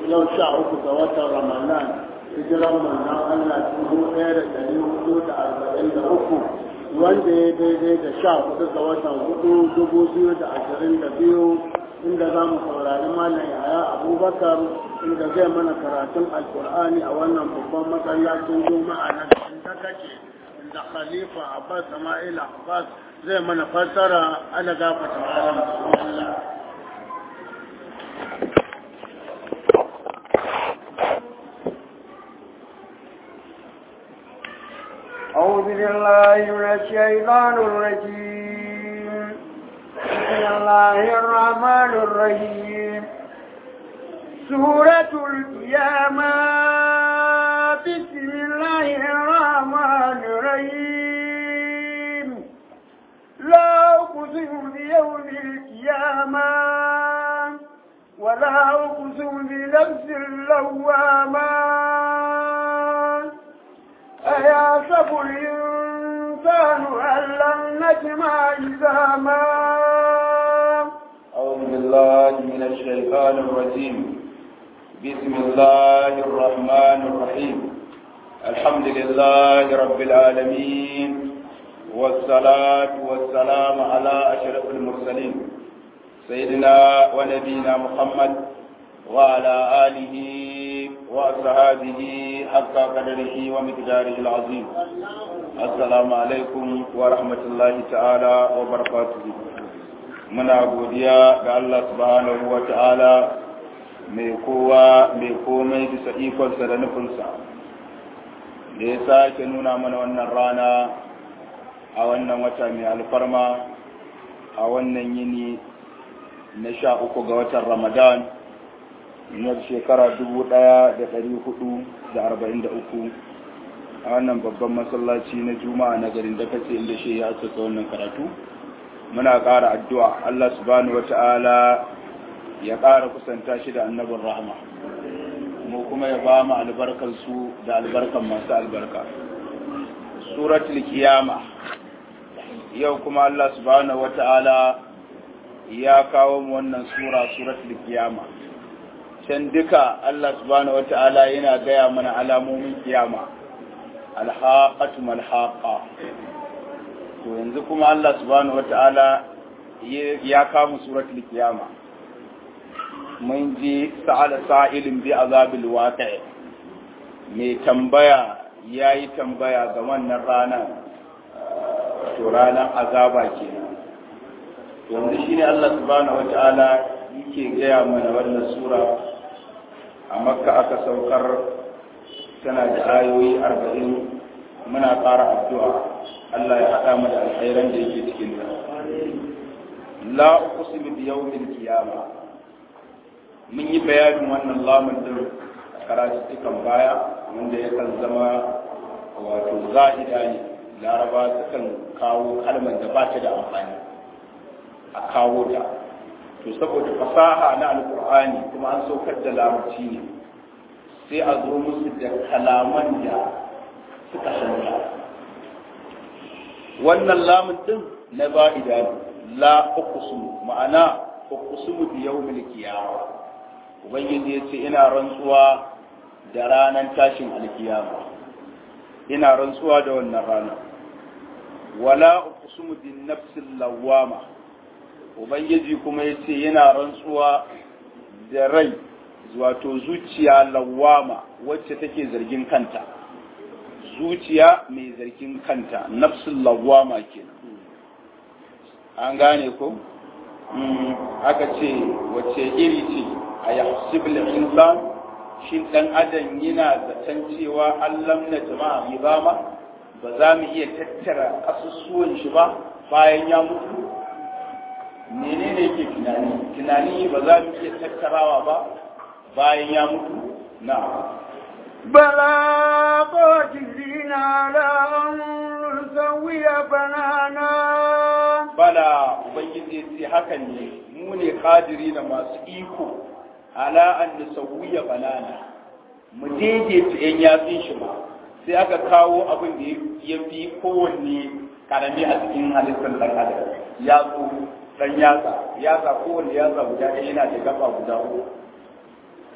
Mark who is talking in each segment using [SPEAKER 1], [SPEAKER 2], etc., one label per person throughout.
[SPEAKER 1] yau sha uku ga watan ramadan hijiran manzon Allah dubu ɗaya da ɗari hudu da arba'in da uku wanda ya daidai da sha hudu ga watan hudu dubu biyu da ashirin da biyu inda za mu saurari malam yaya abubakar inda zai mana karatun alkur'ani a wannan babban masallacin juma'a na garin takace inda khalifa abbas sama'ila abbas zai mana fassara ana gafata malam bismillah
[SPEAKER 2] أعوذ بالله من الشيطان الرجيم بسم الله الرحمن الرحيم سورة القيامة بسم الله الرحمن الرحيم لا أقسم بيوم القيامة ولا أقسم بنفس اللوامة أيحسب الإنسان أن لن نجمع عظاما
[SPEAKER 3] أعوذ بالله من الشيطان الرجيم بسم الله الرحمن الرحيم الحمد لله رب العالمين والصلاة والسلام على أشرف المرسلين سيدنا ونبينا محمد وعلى آله وأصحابه حق قدره ومقداره العظيم السلام عليكم ورحمة الله تعالى وبركاته muna godiya ga Allah subhanahu wa ta'ala mai kowa mai komai bisa ikonsa da nufinsa da ya sake nuna mana wannan rana a wannan wata mai alfarma a wannan yini na sha uku ga watan ramadan na shekara dubu ɗaya da ɗari hudu da arba'in da uku a wannan babban masallaci na juma'a na garin da kace inda shi ya asasa wannan karatu muna ƙara addu'a Allah subhanahu wata'ala ya ƙara kusanta shi da annabin rahama mu kuma ya ba mu albarkar su da albarkan masu albarka suratul kiyama yau kuma Allah subhanahu wata'ala ya kawo mu wannan sura suratul kiyama can duka Allah subhanahu wata'ala yana gaya mana alamomin kiyama alhaqatu malhaqa to yanzu kuma Allah subhanahu wata'ala ya kama suratul kiyama mun ji sa'ala sa'ilin bi azabil waqi mai tambaya yayi tambaya ga wannan rana to ranar azaba kenan yanzu shine Allah subhanahu wata'ala yake gaya mana wannan sura a makka aka saukar tana da ayoyi arba'in muna ƙara addu'a Allah ya haɗa mu da alkhairan da yake cikin ta. La uqsimu bi yawmil qiyama. Mun yi bayanin wannan lamun din karatukan baya wanda yakan zama wato zahida ne. Laraba sukan kawo kalmar da ba ta da amfani a kawo ta. To saboda fasaha na alkur'ani kuma an saukar da larabci ne sai a zo musu da kalaman da suka shanta. wannan lamun din na ba'ida la uqsum ma'ana uqsum bi yawmil qiyamah ubangiji yace ina rantsuwa da ranar tashin alkiyama ina rantsuwa da wannan rana wala uqsum bin nafsil lawama ubangiji kuma yace yana rantsuwa da rai wato zuciya lawama wacce take zargin kanta zuciya mai zargin kanta nafsul lawama kenan an gane ko aka ce wace iri ce a yahsibul insan shin dan adam yana zaton cewa Allah na jama'a ibama ba za mu iya tattara asusuwan shi ba bayan ya mutu menene yake tunani tunani ba za mu iya tattarawa ba bayan ya mutu na
[SPEAKER 2] بلى قادرين على أن نسوي بنانا
[SPEAKER 3] bala ubangiji sai hakan ne mu ne kadiri na masu iko ala an nusawiya banana mu daidaita yan yatsun shi ba sai aka kawo abin da ya fi kowanne karami a cikin halittar dan adam yatsu dan yatsa yatsa kowanne yatsa guda ɗaya yana da gaba guda uku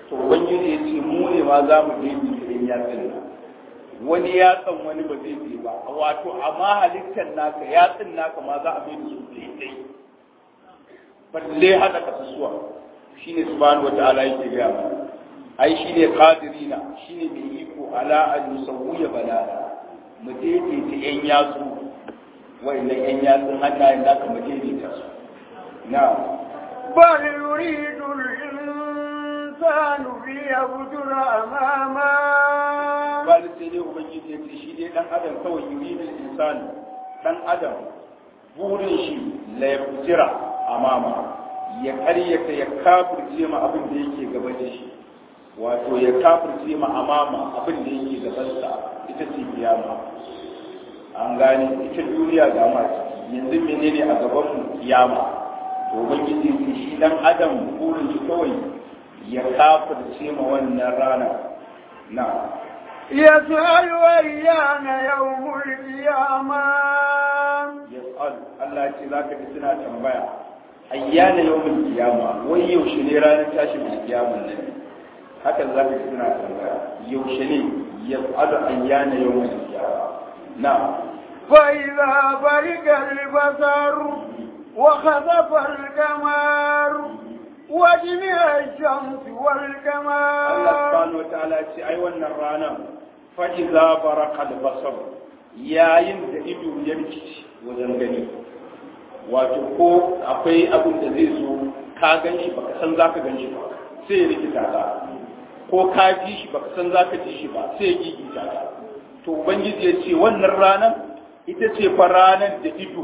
[SPEAKER 3] to ubangiji ya ce mu ne ma za mu daidai da yatsun nan wani yatsan wani ba zai je ba wato amma halittar naka yatsun naka ma za a bai da su daidai balle hada kasusuwa shine subhanahu wata'ala yake ga mu ai shine qadirina shine mai iko ala an yusawwiya balala mu daidaita yan yatsu wa'annan yan yatsun hannayen naka mu daidaita su na'am
[SPEAKER 2] بل يريد الإنسان ليفجر أمامه
[SPEAKER 3] bal sai dai ubangiji ya ce shi dai dan adam kawai yuridu insani dan adam burin shi la yafjira amama ya karyata ya kafirce ma abin da yake gaban shi wato ya kafirce ma amama abin da yake gaban sa ita ce kiyama an gane ita duniya ga ma yanzu menene a gaban mu kiyama to ubangiji ya ce shi dan adam burin shi kawai ya kafirce ma wannan rana na
[SPEAKER 2] يسأل أيان يوم القيامة
[SPEAKER 3] yas'al Allah ya ce za ka ji suna tambaya ayyana yawmin kiyama wai yaushe ne ranar tashin kiyaman nan haka za ka ji suna tambaya yaushe ne yas'alu ayyana yawmin kiyama na
[SPEAKER 2] فإذا برق البصر وخسف القمر وجمع الشمس
[SPEAKER 3] Allah
[SPEAKER 2] والقمر
[SPEAKER 3] subhanahu wa ta'ala ya ce ai wannan ranar fa iza baraka al-basar yayin da ido ya rikici wajen gani wato ko akwai abin da zai zo ka gan shi baka san zaka gan shi ba sai ya rikita ka ko ka ji shi baka san zaka ji shi ba sai ya gigita ka to ubangiji ya ce wannan ranar ita ce fa ranar da ido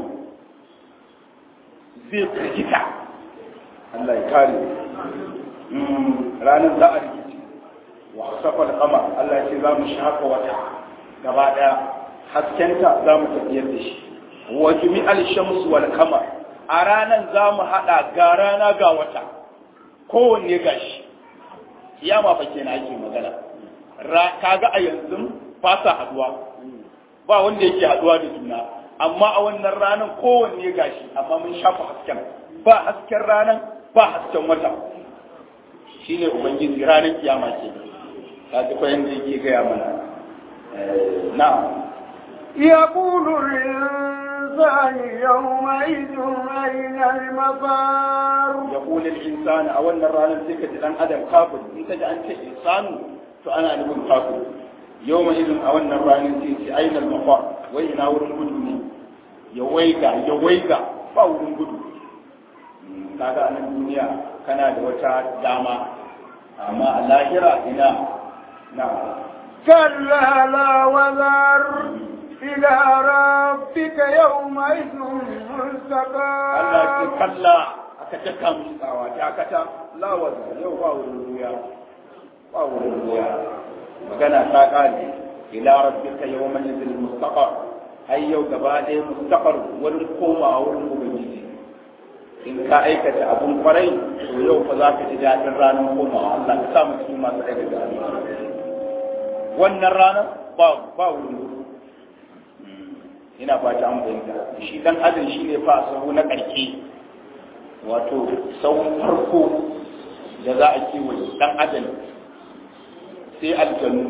[SPEAKER 3] zai firgita Allah ya kare Mm, ranar za a rikici wa safal kama Allah ya ce za mu shafa wata gaba daya haskenta za mu tafiyar da shi wa jumi'al shamsu wal qamar a ranar za mu hada ga rana ga wata kowanne gashi kiyama fa kenan ake magana Ra- kaga a yanzu ba sa haduwa ba wanda yake haduwa da juna amma a wannan ranar kowanne gashi amma mun shafa hasken ba hasken ranar ba hasken wata shine ubangiji ranar kiyama ke ka ji fa yanda yake gaya mana Eh, na'am
[SPEAKER 2] يقول الإنسان يومئذ أين المفار
[SPEAKER 3] ya kula insani a wannan ranar sai ka ji dan adam kafir in ka ji an ce insanu to ana nufin kafir yau mai izin a wannan ranar sai ce ainihin mafa wai ina wurin gudu ne ya waiga ya waiga ba wurin gudu Mm, kaga a nan duniya kana da wata dama amma a lahira ina na
[SPEAKER 2] كلا لا وذر إلى ربك يومئذ
[SPEAKER 3] Allah ce
[SPEAKER 2] مستقر
[SPEAKER 3] kalla aka taka musu tsawa ta kata lawaza yau ba wurin ruya ba wurin ruya magana ta kare ila rabbika yawma yadil mustaqar ai yau gaba ɗaya mustaqar wurin komawa wurin ubangiji in ka aikata abun kwarai to yau fa za ka ji daɗin ranar komawa Allah ka sa mu cikin masu aikata abin wannan ranar ba ba wurin gudu ina fata an fahimta shi dan adam shi ne fa sahu na ƙarke wato sahun farko da za a kewaye dan adam sai aljanu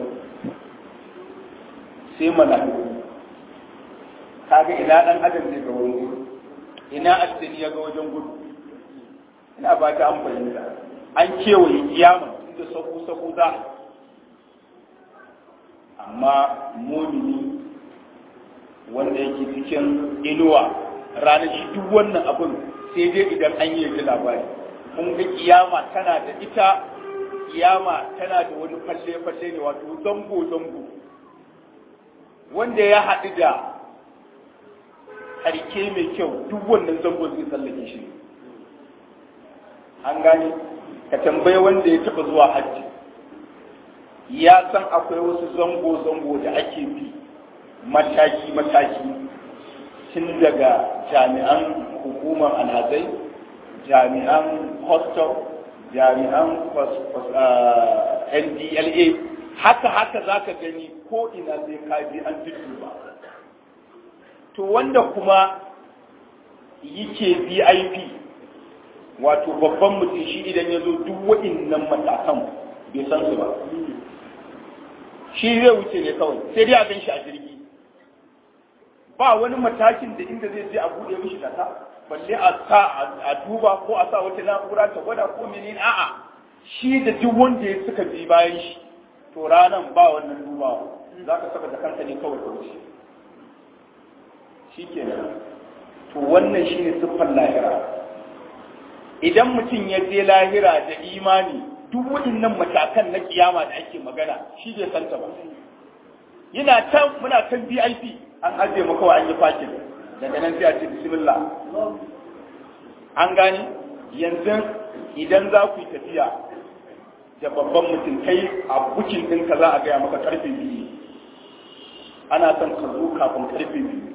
[SPEAKER 3] sai mala'iku kaga ina dan adam ne ga wurin gudu ina aljani ya ga wajen gudu ina ba ta an fahimta an kewaye kiyama inda sahu sahu za a amma mumini wanda yake cikin inuwa ranar shi duk wannan abin sai dai idan an yi ji labari kun ga kiyama tana da ita kiyama tana da wani falle-falle ne wato zango-zango wanda ya haɗu da harke mai kyau duk wannan zango zai tsallake shi an gane ka tambaye wanda ya taɓa zuwa hajji ya san akwai wasu zango-zango da ake bi mataki-mataki tun daga jami'an hukumar alhazai jami'an hostel jami'an ndla haka haka za ka gani ko ina zai kaji an ba to wanda kuma yake vip wato babban mutum shi idan ya zo duk waɗannan matakan bai san su ba shi zai wuce ne kawai sai dai a gan shi a jirgi ba wani matakin da inda zai je a buɗe mishi kasa balle a sa a duba ko a sa wata na'ura ta gwada ko menene a'a shi da duk wanda ya suka bi bayan shi to ranan ba wannan dubawa za ka saka da kanka ne kawai ka wuce shi kenan to wannan shi ne siffar lahira idan mutum ya je lahira da imani duk waɗannan matakan na kiyama da ake magana shi bai santa ba yana can muna kan VIP an ajiye maka wa an yi fakin daga nan sai a ce bismillah an gani yanzu idan za ku yi tafiya da babban mutum kai a bukin ɗinka za a gaya maka karfe biyu ana son ka zo kafin karfe biyu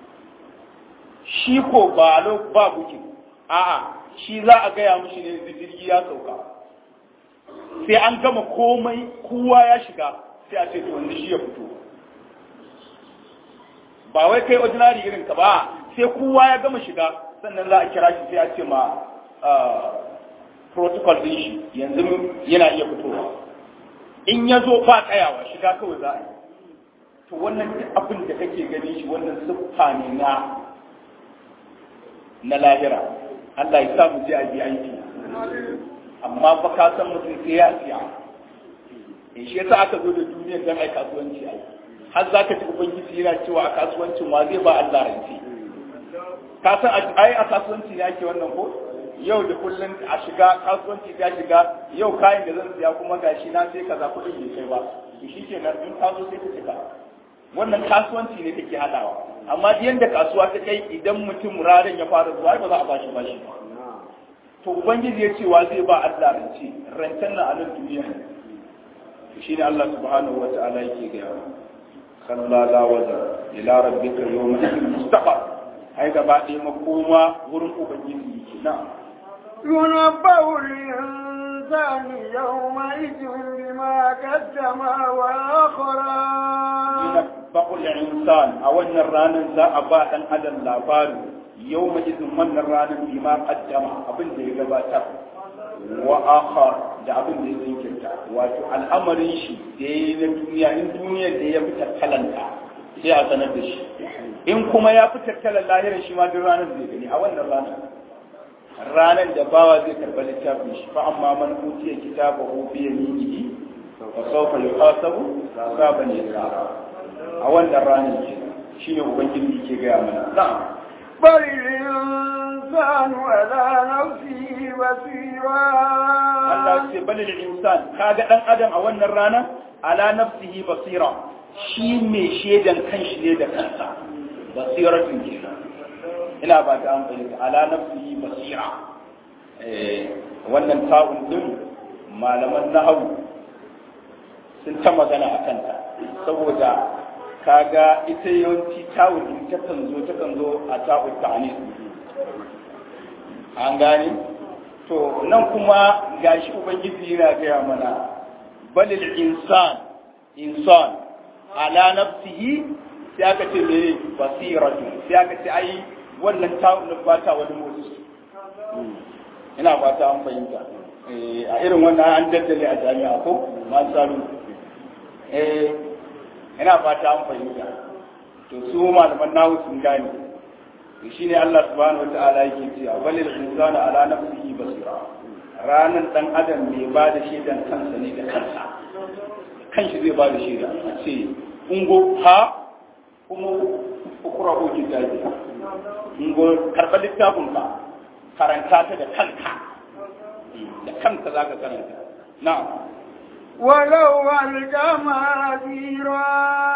[SPEAKER 3] shi ko ba ba bukin a'a shi za a gaya mishi ne jirgi ya sauka sai an gama komai kowa ya shiga sai a ce to wanda shi ya fito ba wai kai ordinary irin ka ba sai kowa ya gama shiga sannan za a kira shi sai a ce ma protocol din shi yanzu yana iya fitowa in ya zo ba tsayawa shiga kawai za a yi to wannan duk abin da kake gani shi wannan siffa ne na na lahira Allah ya sa mu je a bi aiki amma fa ka san mutum sai ya siya in shi yasa aka zo da duniyar dan ai kasuwanci ai har za ka ci ubangiji yana cewa a kasuwancin wa zai ba Allah rance ka san ai a kasuwanci ne ake wannan ko yau da kullum a shiga kasuwanci ta shiga yau kayan da zan siya kuma gashi na sai kaza kuɗin bai kai ba shi kenan in ka zo sai ka cika wannan kasuwanci ne take hadawa amma yanda kasuwa ta kai idan mutum ranar ya fara zuwa ba za a bashi bashi ba to ubangiji ya ce wa zai ba Allah rance rancen nan a nan duniya ne to shine Allah subhanahu wata'ala yake ga yawa kalla la waza ila rabbika yawma mustaqar ai gaba ɗaya makoma wurin ubangiji yake na
[SPEAKER 2] ينبأ الإنسان يومئذ بما قدم وأخرى
[SPEAKER 3] bakul insan a wannan ranar za a ba dan adam labari yau ma izin wannan ranar bi ma kaddama abin da ya gabatar wa akhar da abin da ya zinkirta wato al'amarin shi da ya yi na duniya in duniyar da ya fi tattalanta sai a sanar da shi in kuma ya fi tattalan lahirar shi ma duk ranar zai gani a wannan ranar ranar da bawa zai karɓa littafin shi fa amma man utiya kitabahu bi yaminihi fa sawfa yuhasabu hisaban yasira a wannan ranar ke shi ne ubangiji ke gaya mana na'am
[SPEAKER 2] بل الإنسان على نفسه بصيرا
[SPEAKER 3] Allah ce bal lil insan kaga dan adam a wannan rana ala nafsihi basira shi mai shedan kanshi ne da kansa basiratun kenan ina ba ta amfani da ala nafsihi basira eh wannan ta'un din malaman nahwu sun ta magana akan ta saboda kaga ita yawanci tawul din ta kan zo ta kan zo a ta'ul ta'anis an gane to nan kuma gashi ubangiji yana gaya mana balil insan insan ala nafsihi sai aka ce me basiratu sai aka ce ai wannan ta'ul ba ta wani motsi ina fata an fahimta a irin wannan an daddale a jami'a ko ma salu eh ina fata an fahimta to su malaman nahu sun gane to shine Allah subhanahu wataala yake cewa walil insana ala nafsihi basira ranan dan adam mai ba da shaidan kansa ne da kansa kanshi zai ba da shaida a ce ungo ha kuma ukura ko kitabi ungo karɓar littafin ka karanta ta da kanka da kanka zaka karanta na'am
[SPEAKER 2] ولو ألقى معاذيرا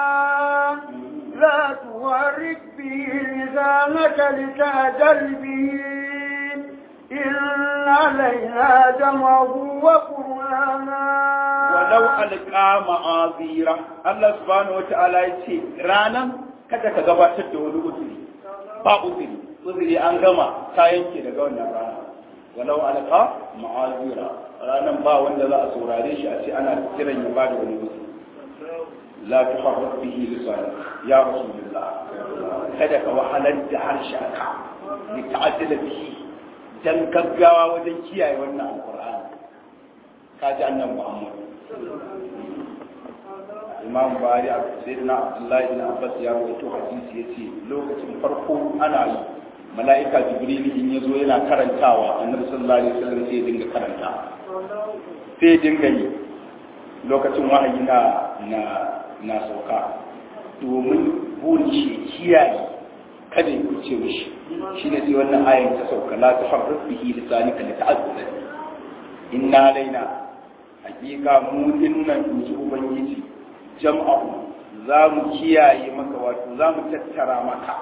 [SPEAKER 2] لا تورك به لسانك لتعجل به إن علينا جمعه وقرآنا
[SPEAKER 3] ولو ألقى معاذيرا الله سبحانه وتعالى يقول رانا kada ka gabatar da wani uzuri ba uzuri uzuri an gama ta yanke daga wannan rana walau alqa ma'azira ranan ba wanda za a saurare shi a ce ana kiran ya ba da wani uzuri la tuharrik bihi lisan ya rasulullah kada ka wahalar da harshenka li ta'addala bihi dan gaggawa wajen kiyaye wannan alqur'ani ka ji annabi muhammad imam bari a sayyidina abdullahi ibn abbas ya rawaito hadisi yace lokacin farko ana yi mala'ika jibril in yazo yana karantawa annabi sallallahu alaihi wasallam sai ya dinga karanta sai ya dinga yi lokacin wahayi na na na sauka domin burin shi kiyaye kada ya kuce mishi shine sai wannan ayan ta sauka la taharrik bihi lisanika lita'azzara inna alaina hakika mu dinnan inji ubangiji jam'ahu za mu kiyaye maka wato za mu tattara maka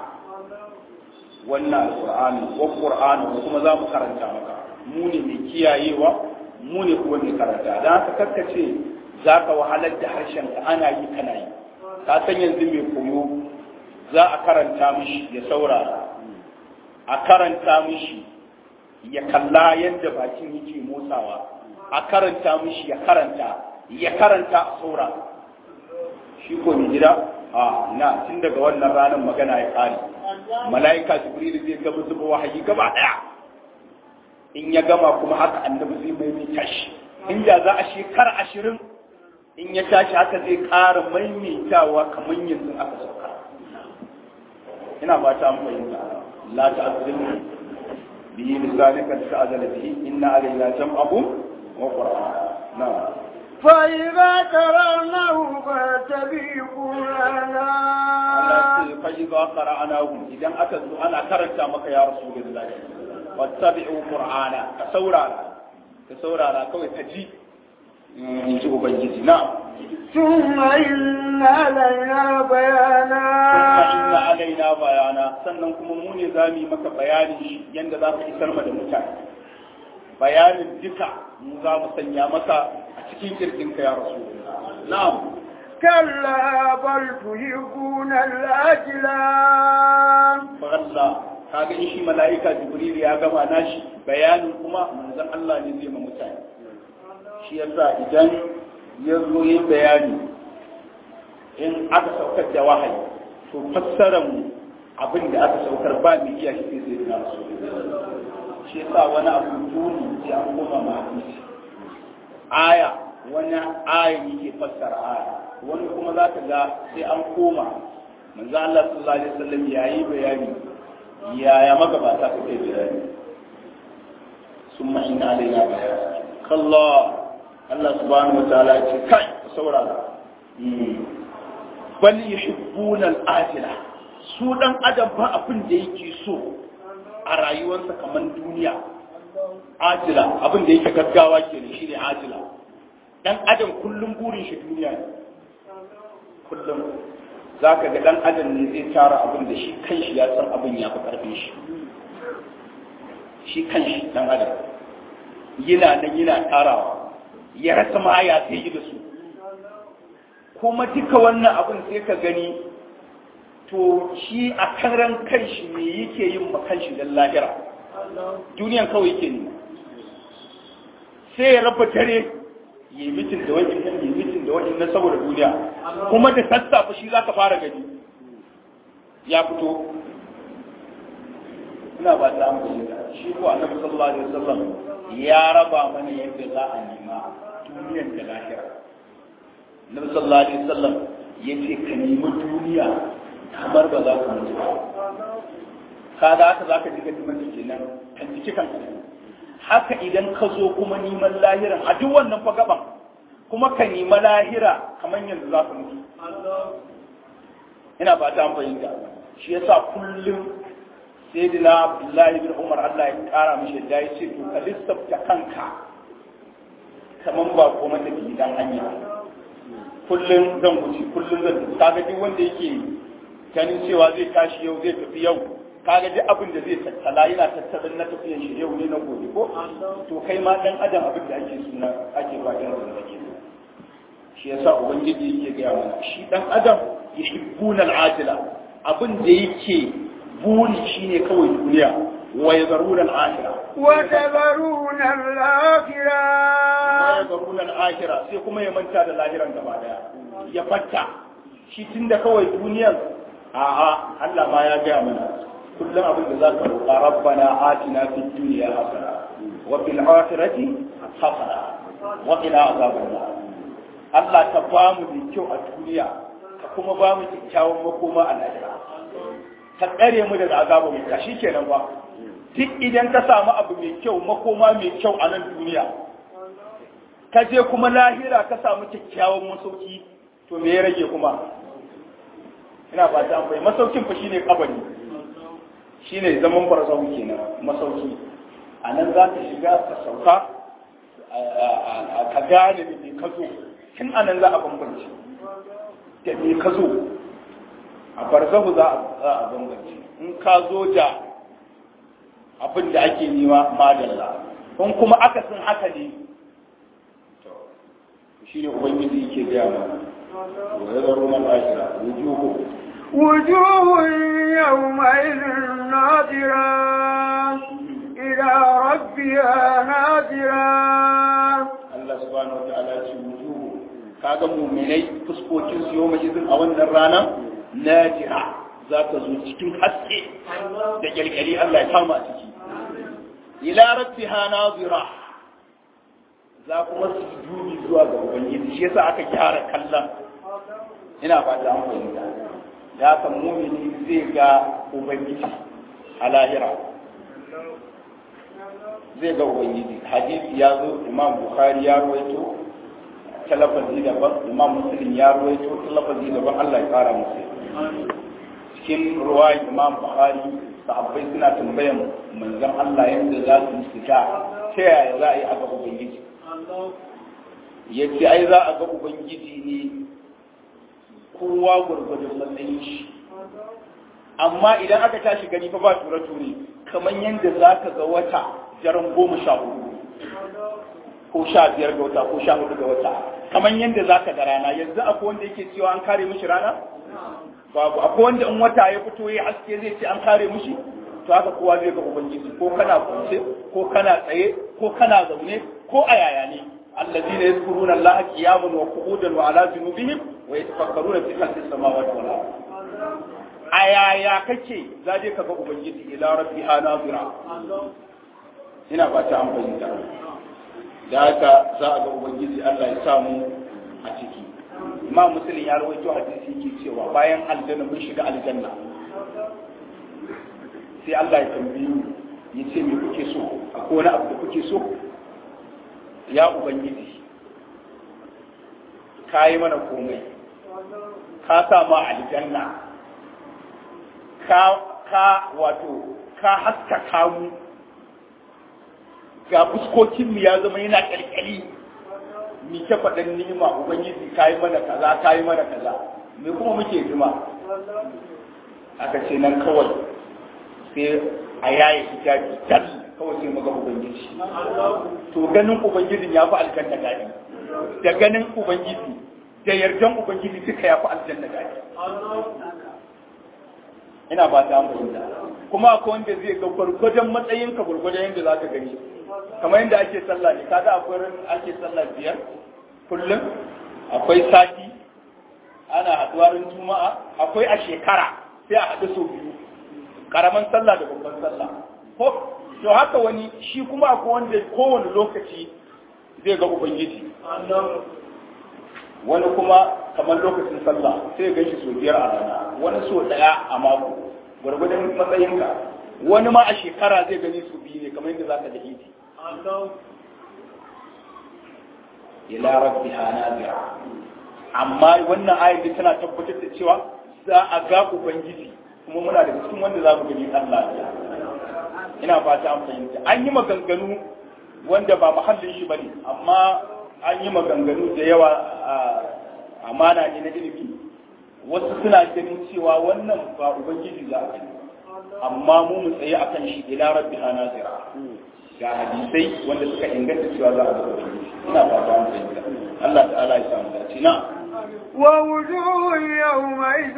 [SPEAKER 3] wannan alqur'ani wa qur'ani kuma za mu karanta maka mu ne mai kiyayewa mu ne kuma mai karanta dan haka kakkace zaka wahalar da harshen ka ana yi kana yi ka san yanzu mai koyo za a karanta mishi ya saurara a karanta mishi ya kalla yadda bakin yake motsawa a karanta mishi ya karanta ya karanta a saurara shi ko mai gida a na tun daga wannan ranar magana ya kare mala'ika jibril zai gaba zuba wahayi gaba daya in ya gama kuma haka annabi zai maimaita shi inda za a shekara ashirin in ya tashi haka zai ƙara maimaitawa kamar yanzu aka sauka ina ba ta fahimta la ta'zimu bihi lisanika ta'zala bihi inna alayna jam'ahu wa qur'ana na'am
[SPEAKER 2] فإذا قرأناه فاتبع قرآنا
[SPEAKER 3] فإذا قرأناه إذا أتت أنا كرت مك يا رسول الله واتبعوا قرآنا كسورة كسورة كوي تجي in ji Ubangiji na.
[SPEAKER 2] ثم إن علينا بيانا
[SPEAKER 3] Kuma inna alaina bayana sannan kuma mu ne za mu yi maka bayanin shi yadda za ka isar ma da mutane. Bayanin duka mu za mu sanya maka a cikin kirkinka ya rasu. Na'am.
[SPEAKER 2] كلا بل تحبون الأجلى
[SPEAKER 3] Fagalla kaga in shi mala'ika Jibril ya gama nashi bayanin kuma manzon Allah ne zai ma mutane. Shi yasa idan ya zo yi bayani in aka saukar da wahayi to fassarar mu abin da aka saukar ba mu iya shi sai na so shi yasa wani abu duni sai an koma ma hadisi aya wani aya yake fassara aya wani kuma za ka ga sai an koma manzo Allah sallallahu alaihi wasallam yayi bayani yaya magabata suke bayani summa inna alaina bayani kallah Allah subhanahu wa ta'ala ya ce kai saurara bal yuhibbuna al-ajila su dan adam ba abin da yake so a rayuwarsa kamar duniya ajila abin da yake gaggawa kenan shine ajila dan adam kullum burin shi duniya ne kullum zaka ga dan adam ne zai tara abin da shi kanshi ya san abin ya fi karfin shi shi kanshi dan adam yana nan yana tarawa ya rasa ma ya sai yi da su kuma duka wannan abin sai ka gani to shi a karan kanshi me yake yin ma kanshi dan lahira duniyan kawai yake ne sai ya raba dare yi mitin da wani nan yi mitin da wani nan saboda duniya kuma da sassafe shi zaka fara gani ya fito ina ba ta amfani da shi ko annabi sallallahu alaihi wasallam ya raba mana yadda za a nema duniyar da lahira Nabi sallallahu alaihi wasallam yace ka nemi duniya kamar ba za ka mutu ba ka da haka zaka ji ga dimin kenan kan ciki kan haka idan ka zo kuma neman lahiran a duk wannan fa gaban kuma ka nemi lahira kamar yanzu za ka mutu ina ba ta fahimta shi yasa kullum sayyidina Abdullahi bin Umar Allah ya kara mishi da ya ce to ka lissafta kanka kaman ba ko mata gidan hanya kullum zan wuce kullum zan tafi kaga duk wanda yake ganin cewa zai tashi yau zai tafi yau kaga duk abin da zai tattala yana tattalin na tafiyan shi yau ne na gobe ko to kai ma dan adam abin da ake suna ake fatan da nake shi yasa ubangiji yake ga mana shi dan adam yuhibbuna al-ajila abin da yake buri shine kawai duniya wa yazaruna al-akhirah
[SPEAKER 2] وتذرون الآخرة
[SPEAKER 3] ya garunan ahira sai kuma ya manta da lahiran gaba daya ya fatta shi tun da kawai duniyan a'a Allah ma ya gaya mana kullum abin da zaka roƙa rabbana atina fid dunya hasana wa fil akhirati hasana wa qina azaban nar Allah ka ba mu mai kyau a duniya ka kuma ba mu kyakkyawan makoma a lahira ka tsare mu daga azabar wuta shikenan ba duk idan ka samu abu mai kyau makoma mai kyau a nan duniya ka je kuma lahira ka samu kyakkyawan masauki to me ya rage kuma ina ba ta amfani masaukin fa shine kabari shine zaman barzahu kenan masauki a nan za ka shiga ka sauka ka gane da me ka zo tun a nan za a bambance da me ka zo a barzahu za a bambance in ka zo da abin da ake nema madalla in kuma akasin haka ne shi ne ubangiji yake gaya mana wa ya zaro man ashira wujuhu
[SPEAKER 2] وجوه يومئذ ناظرة إلى ربها ناظرة
[SPEAKER 3] Allah subhanahu wa ta'ala ce wujuhu kaga mu'minai fuskokin su yawma izin a wannan rana najira za ta zo cikin haske da kyalkyali Allah ya kama a ciki ila rabbiha nazira za kuma su dubi zuwa ga ubangiji shi yasa aka gyara kallon ina ba ta fahimta ya san mumini zai ga ubangiji a lahira zai ga ubangiji hadisi ya zo imam bukhari ya ruwaito talafazi daban imam muslim ya ruwaito talafazi daban Allah ya kara musu cikin ruwa imam bukhari sahabbai suna tambayan manzon Allah yadda za su fita ta yaya za a yi a ga ubangiji ya ce ai za a ga ubangiji ne kowa gwargwadon matsayin shi amma idan aka tashi gani fa ba ture-ture kamar yadda za ka ga wata jaran goma sha hudu ko sha biyar ga wata ko sha hudu ga wata kamar yadda za ka ga rana yanzu akwai wanda yake cewa an kare mishi rana babu akwai wanda in wata ya fito ya haske zai ce an kare mishi to haka kowa zai ga ubangiji ko kana kwance ko kana tsaye ko kana zaune ko a yaya ne الذين يذكرون الله قياما وقعودا وعلى جنوبهم ويتفكرون في خلق السماوات والارض ayaya kake za je ka ga ubangiji ila rabbiha nazira ina ba ta amfani da da haka za a ga ubangiji Allah ya samu a ciki imam muslim ya rawaito hadisi yake cewa bayan aljanna mun shiga aljanna sai Allah ya tambaye mu ya ce me kuke so akwai wani abu da kuke so ya ubangiji ka yi mana komai ka sa ma aljanna ka ka wato ka haskaka mu ga fuskokinmu ya zama yana ƙalƙali mi ta faɗin ni'ima ubangiji ka yi mana kaza ka yi mana kaza me kuma muke jima aka ce nan kawai sai a yaye hijabi dal kawai sai muga ubangiji to ganin ubangijin ya fi aljanna daɗi da ganin ubangiji da yardan ubangiji duka ya fi aljanna daɗi ina ba ta fahimta kuma akwai wanda zai ga gwargwadon matsayinka gwargwadon yadda za ka gani kamar yadda ake sallah ne kaga akwai ran ake sallah biyar kullum akwai sati ana haɗuwa ran juma'a akwai a shekara sai a haɗu sau biyu karaman sallah da babban sallah ko to haka wani shi kuma akwai wanda kowane lokaci zai ga ubangiji wani kuma kamar lokacin sallah sai ga shi sau biyar a rana wani sau ɗaya a mako gwargwadon matsayinka wani ma a shekara zai gani su biyu ne kamar yadda za ka da idi ila rabbiha nadira amma wannan ayar da tana tabbatar da cewa za a ga ubangiji kuma muna da cikin wanda za mu gani Allah ya ina fata an fahimta an yi maganganu wanda ba muhallin shi bane amma an yi maganganu da yawa a amana ne na ilimi wasu suna ganin cewa wannan ba ubangiji za a gani amma mu mu tsaye akan shi ila rabbiha nazira ga hadisai wanda suka inganta cewa za a ga ubangiji ina fata an fahimta Allah ta'ala ya samu dace na
[SPEAKER 2] ووجوه يومئذ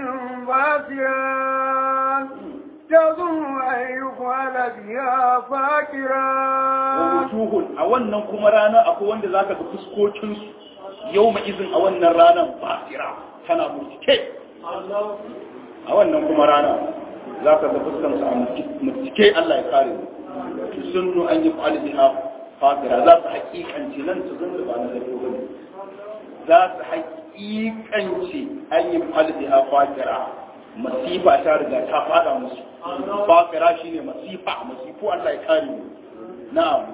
[SPEAKER 2] باسرة تظن أن يفعل بها فاكرة
[SPEAKER 3] wujuhun a wannan kuma rana akwai wanda zaka ga fuskokin su yawma izin a wannan ranar basira tana murtike a wannan kuma rana zaka ga fuskan su a murtike Allah ya kare mu tusunnu an yi fa'al biha fakira za su hakikanci nan su zan ba na zato bane za su haƙiƙance an yi falbi a fakira masifa ta riga ta fada musu fakira shine masifa masifu Allah ya kare mu na'am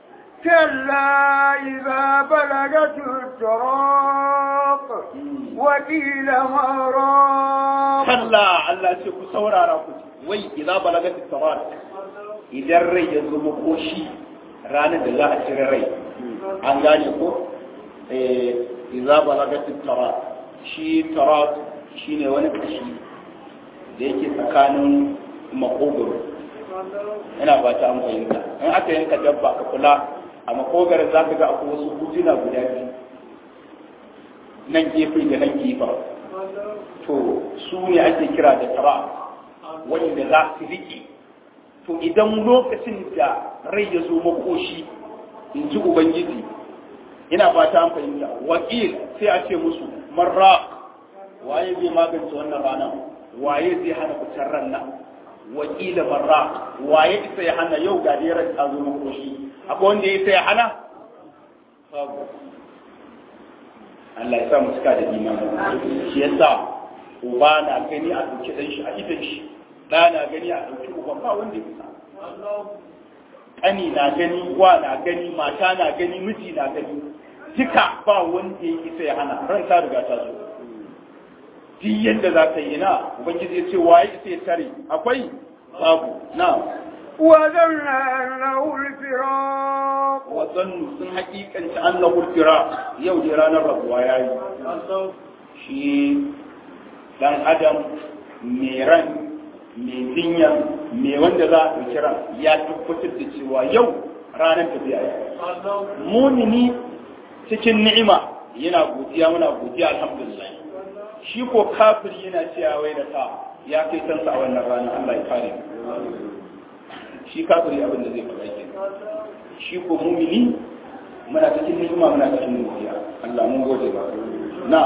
[SPEAKER 2] كلا إذا بلغت التراق وقيل مراق
[SPEAKER 3] kalla Allah ce ku saurara ku ji wai idza balagat at idan rai ya zo makoshi ranar da za a cire rai an gane ko eh idza balagat at shi tarat shine wani kashi da yake tsakanin makogoro ina ba ta an fahimta in aka yanka dabba ka kula a makogarin za ka ga akwai wasu hujuna guda biyu nan gefe da nan gefen to su ne ake kira da tara wanda za su riƙe to idan lokacin da rai ya zo makoshi in ji ubangiji ina fata an fahimta wakil sai a ce musu marra waye zai magance wannan rana waye zai hana fitar ran nan wakila marra waye isa ya hana yau ga dai ran ta zo makoshi akwai wanda ya isa ya hana babu Allah ya sa mu cika da imani shi yasa uba na gani a dauki dan shi a idan shi da na gani a dauki uban ba wanda ya sa ƙani na gani wa na gani mata na gani miji na gani duka ba wanda ya isa ya hana ran ta riga ta zo duk yadda za ka yi na ubangiji ya ce waye isa ya tare akwai babu na
[SPEAKER 2] وذرنا له الفراق
[SPEAKER 3] wa zannu sun hakikanci annahu fira yau da ranar rabuwa yayi shi dan adam mai ran mai jinya mai wanda za a ɗauki ran ya tabbatar da cewa yau ranar tafiya ya mumini cikin ni'ima yana godiya muna godiya alhamdulillah shi ko kafiri yana cewa wai da ta ya kai kansa a wannan ranar Allah ya kare shi kafiri abin da zai faɗa ke shi ko mumini muna cikin ni'ima muna cikin godiya Allah mun gode ba na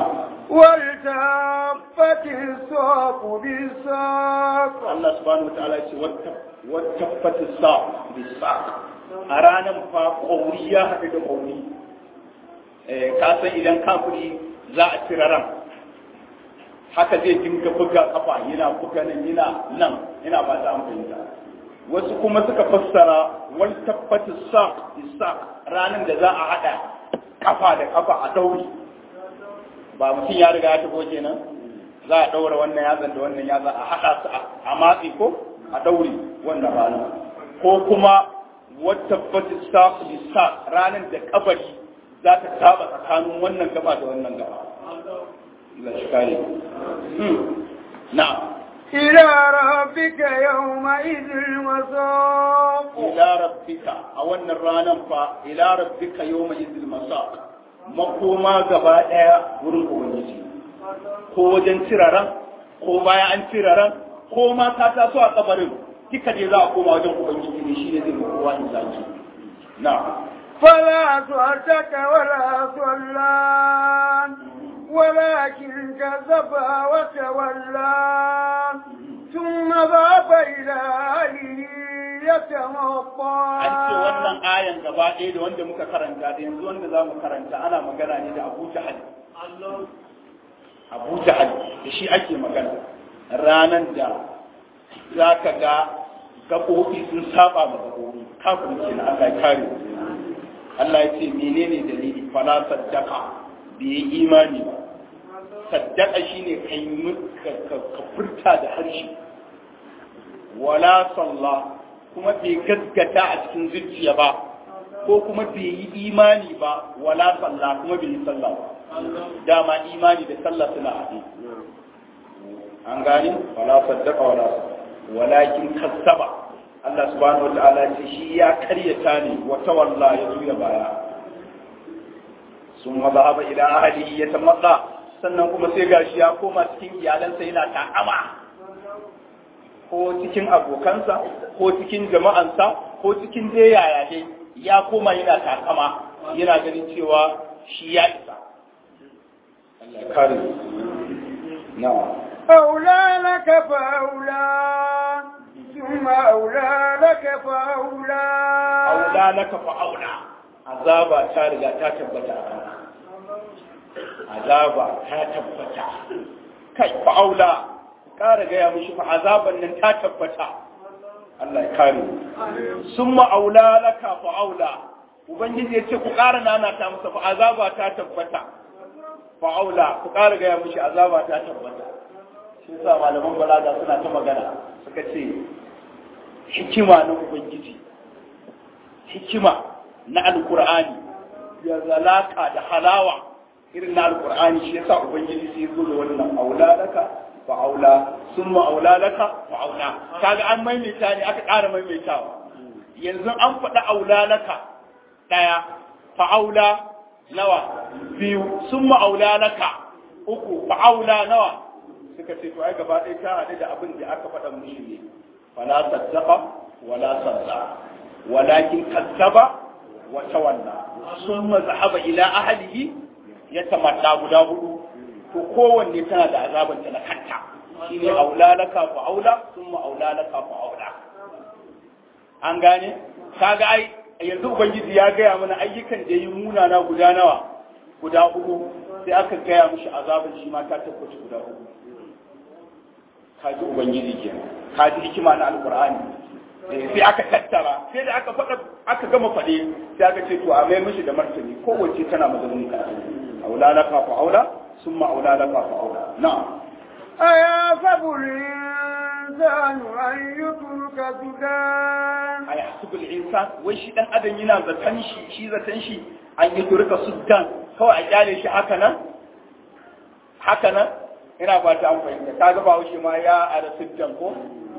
[SPEAKER 2] والتفت الساق بالساق
[SPEAKER 3] Allah subhanahu wa ta'ala ce wata fata sa bisa a ranar fa ƙauri ya haɗu da ƙauri ka san idan kafiri za a cire ran haka zai dinga buga kafa yana buga nan yana nan yana ba ta amfani wasu kuma suka fassara wal tabbatu sa bisa ranar da za a haɗa kafa da kafa a dauri ba mutum ya riga ya tafi kenan za a ɗaura wannan yatsan da wannan yatsan a haɗa su a matsi ko a ɗaure wannan rana ko kuma wata batista bisa ranar da kabari za ta saba tsakanin wannan gaba da wannan gaba Allah shi kare na
[SPEAKER 2] إلى ربك يومئذ المساق
[SPEAKER 3] ila rabbika a wannan ranar fa ila rabbika yawma izil masaq makoma gaba daya wurin ubangiji ko wajen ciraran ko bayan an ciraran ko ma ta taso a kabarin duka dai za a koma wajen ubangiji ne shi ne zai kowa in zaki na
[SPEAKER 2] فلا صدق ولا صلى ولكن كذب وتولى ثم ذهب إلى أهله يتمطى
[SPEAKER 3] an ce wannan ayan gaba ɗaya da wanda muka karanta da yanzu wanda za mu karanta ana magana ne da abu jahal abu jahal da shi ake magana ranar da za ka ga gaɓoɓi sun saba ma gaɓoɓi kafin ke na Allah ya kare Allah ya ce menene dalili fala saddaka bai yi imani ba saddaka shine kai ka ka furta da harshe wala sallah kuma bai gaskata a cikin zuciya ba ko kuma bai yi imani ba wala sallah kuma bai yi sallah ba dama imani da sallah suna haɗe an gani wala saddaka wala walakin kazzaba Allah subhanahu wa ta'ala ce shi ya karyata ne wa tawalla ya juya baya sun mazhaba ila ahlihi ya tamadda sannan kuma sai gashi ya koma cikin iyalansa yana ta'ama ko cikin abokansa ko cikin jama'ansa ko cikin dai yaya dai ya koma yana takama yana ganin cewa shi ya isa Allah ya kare na'am
[SPEAKER 2] أولى لك فأولى ثم أولى لك فأولى
[SPEAKER 3] aula laka fa aula azaba ta riga ta tabbata a kanka azaba ta tabbata kai fa'aula ƙara gaya mishi fa azaban nan ta tabbata Allah ya kare sun ma'aula laka fa'aula ubangiji ya ce ku ƙara nana ta masa fa azaba ta tabbata fa'aula ku ƙara gaya mishi azaba ta tabbata shi sa malaman balaga suna ta magana suka ce hikima na ubangiji hikima na alkur'ani ya zalaka da halawa irin na alkur'ani shi yasa ubangiji sai zo da wannan aulalaka fa aula summa aulalaka fa aula kaga an maimaita ne aka ƙara maimaitawa yanzu an faɗa aulalaka ɗaya fa aula nawa biyu summa aulalaka uku fa aula nawa suka ce to ai gaba ɗaya ta haɗu da abin da aka faɗa mushi ne fala saddaqa wala sadda walakin kazzaba wa tawalla summa zahaba ila ahlihi yatamadda guda hudu to kowanne tana da azaban ta na kanta shine aula laka fa aula summa aula laka fa aula an gane kaga ai yanzu ubangiji ya gaya mana ayyukan da yi munana guda nawa guda hudu sai aka gaya mishi azabin shi ma ta tabbata guda hudu kaji ubangiji ke kaji hikima na alkur'ani sai aka tattara sai da aka faɗa aka gama faɗe sai aka ce to a mai mishi da martani kowace tana mazaunin ka aula laka fa aula summa aula laka fa aula na'am
[SPEAKER 2] أيحسب الإنسان أن يترك سدى
[SPEAKER 3] a ya hasubul insan wai shi dan adam yana zaton shi shi zaton shi an yi turka suddan kawai a kyale shi haka nan haka nan ina ba ta an fahimta ka ga bawo shi ma ya ara suddan ko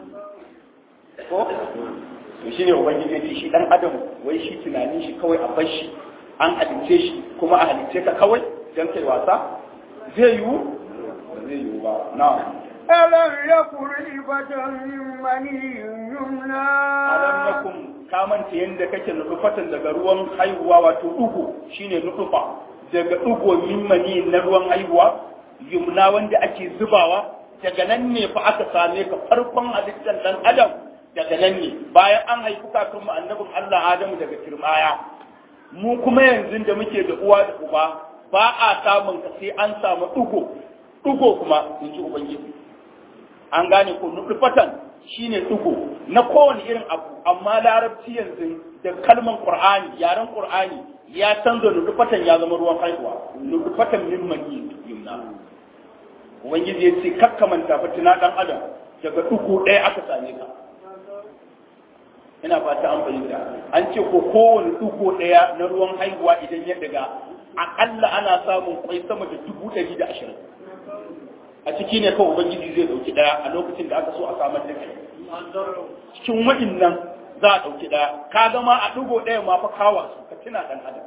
[SPEAKER 3] ko to shine ubangiji ya ce shi dan adam wai shi tunanin shi kawai a bar shi an halicce shi kuma a halicce ka kawai dan kai wasa zai yiwu ba zai yiwu ba na'am
[SPEAKER 2] ألم يكن عبة من مني يمنى
[SPEAKER 3] alam nakum ka manta yanda kake nufatan daga ruwan haihuwa wato dugu shine nufa daga dugo min mani na ruwan haihuwa yumna wanda ake zubawa daga nan ne fa aka same ka farkon halittar dan adam daga nan ne bayan an haifi kakan mu annabin Allah Adamu daga kirmaya mu kuma yanzu da muke da uwa da uba ba a samun ka sai an samu dugo dugo kuma in ji ubangiji an gane ko nufatan shine dugo na kowane irin abu amma larabci yanzu da kalman qur'ani yaren qur'ani ya canza nufatan ya zama ruwan haihuwa nufatan min mani yumna ubangiji ya ce kakkamanta fatina dan adam daga dugo ɗaya aka same ka ina fata an fahimta an ce ko kowane dugo ɗaya na ruwan haihuwa idan ya daga akalla ana samun kwai sama da dubu ɗari da ashirin a ciki ne kawai ubangiji zai dauki daya a lokacin da aka so a samar da kai cikin wa'innan za a dauki daya ka gama a dugo daya ma fa kawa su ka tuna dan adam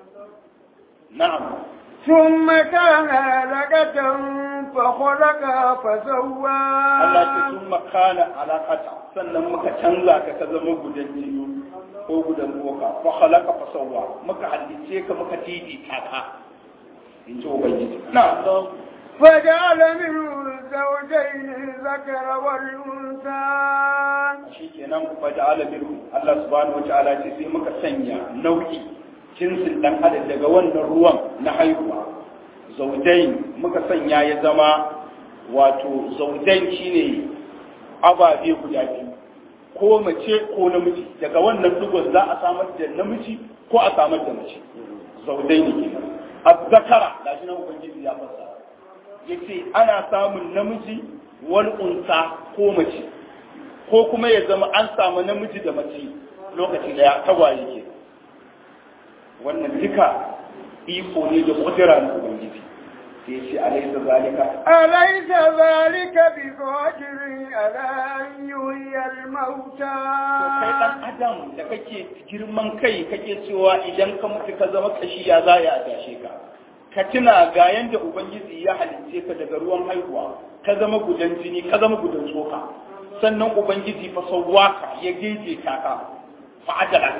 [SPEAKER 3] na'am
[SPEAKER 2] ثم كان علقة فخلق فسوى
[SPEAKER 3] Allah ce sun makana alaƙata sannan muka canza ka ka zama gudan jini ko gudan boka fa khalaqa fa sawwa muka halice ka muka daidaita ka in ji ubangiji na'am
[SPEAKER 2] فجعل منه الزوجين الذكر والأنثى
[SPEAKER 3] shi kenan fa ja'ala minhu Allah subhanahu wataala ce sai muka sanya nau'i jinsin dan adam daga wannan ruwan na haihuwa zaudain muka sanya ya zama wato zaudain shine ababe guda biyu ko mace ko namiji daga wannan dugon za a samar da namiji ko a samar da mace zaudain kenan azzakara gashi nan ubangiji ya fassara yace ana samun namiji wal unsa ko mace ko kuma ya zama an samu namiji da mace lokaci daya tagwaye ke wannan duka iko ne da kudura na ubangiji sai ce alaisa zalika
[SPEAKER 2] أليس ذلك بقادر على أن يحيي الموتى
[SPEAKER 3] to kai dan adam da kake girman kai kake cewa idan ka mutu ka zama kashi ya za ya tashe ka ka tuna ga yanda ubangiji ya halicce ka daga ruwan haihuwa ka zama gudan jini ka zama gudan tsoka sannan ubangiji fa sawwaka ya geje ka ka fa adalak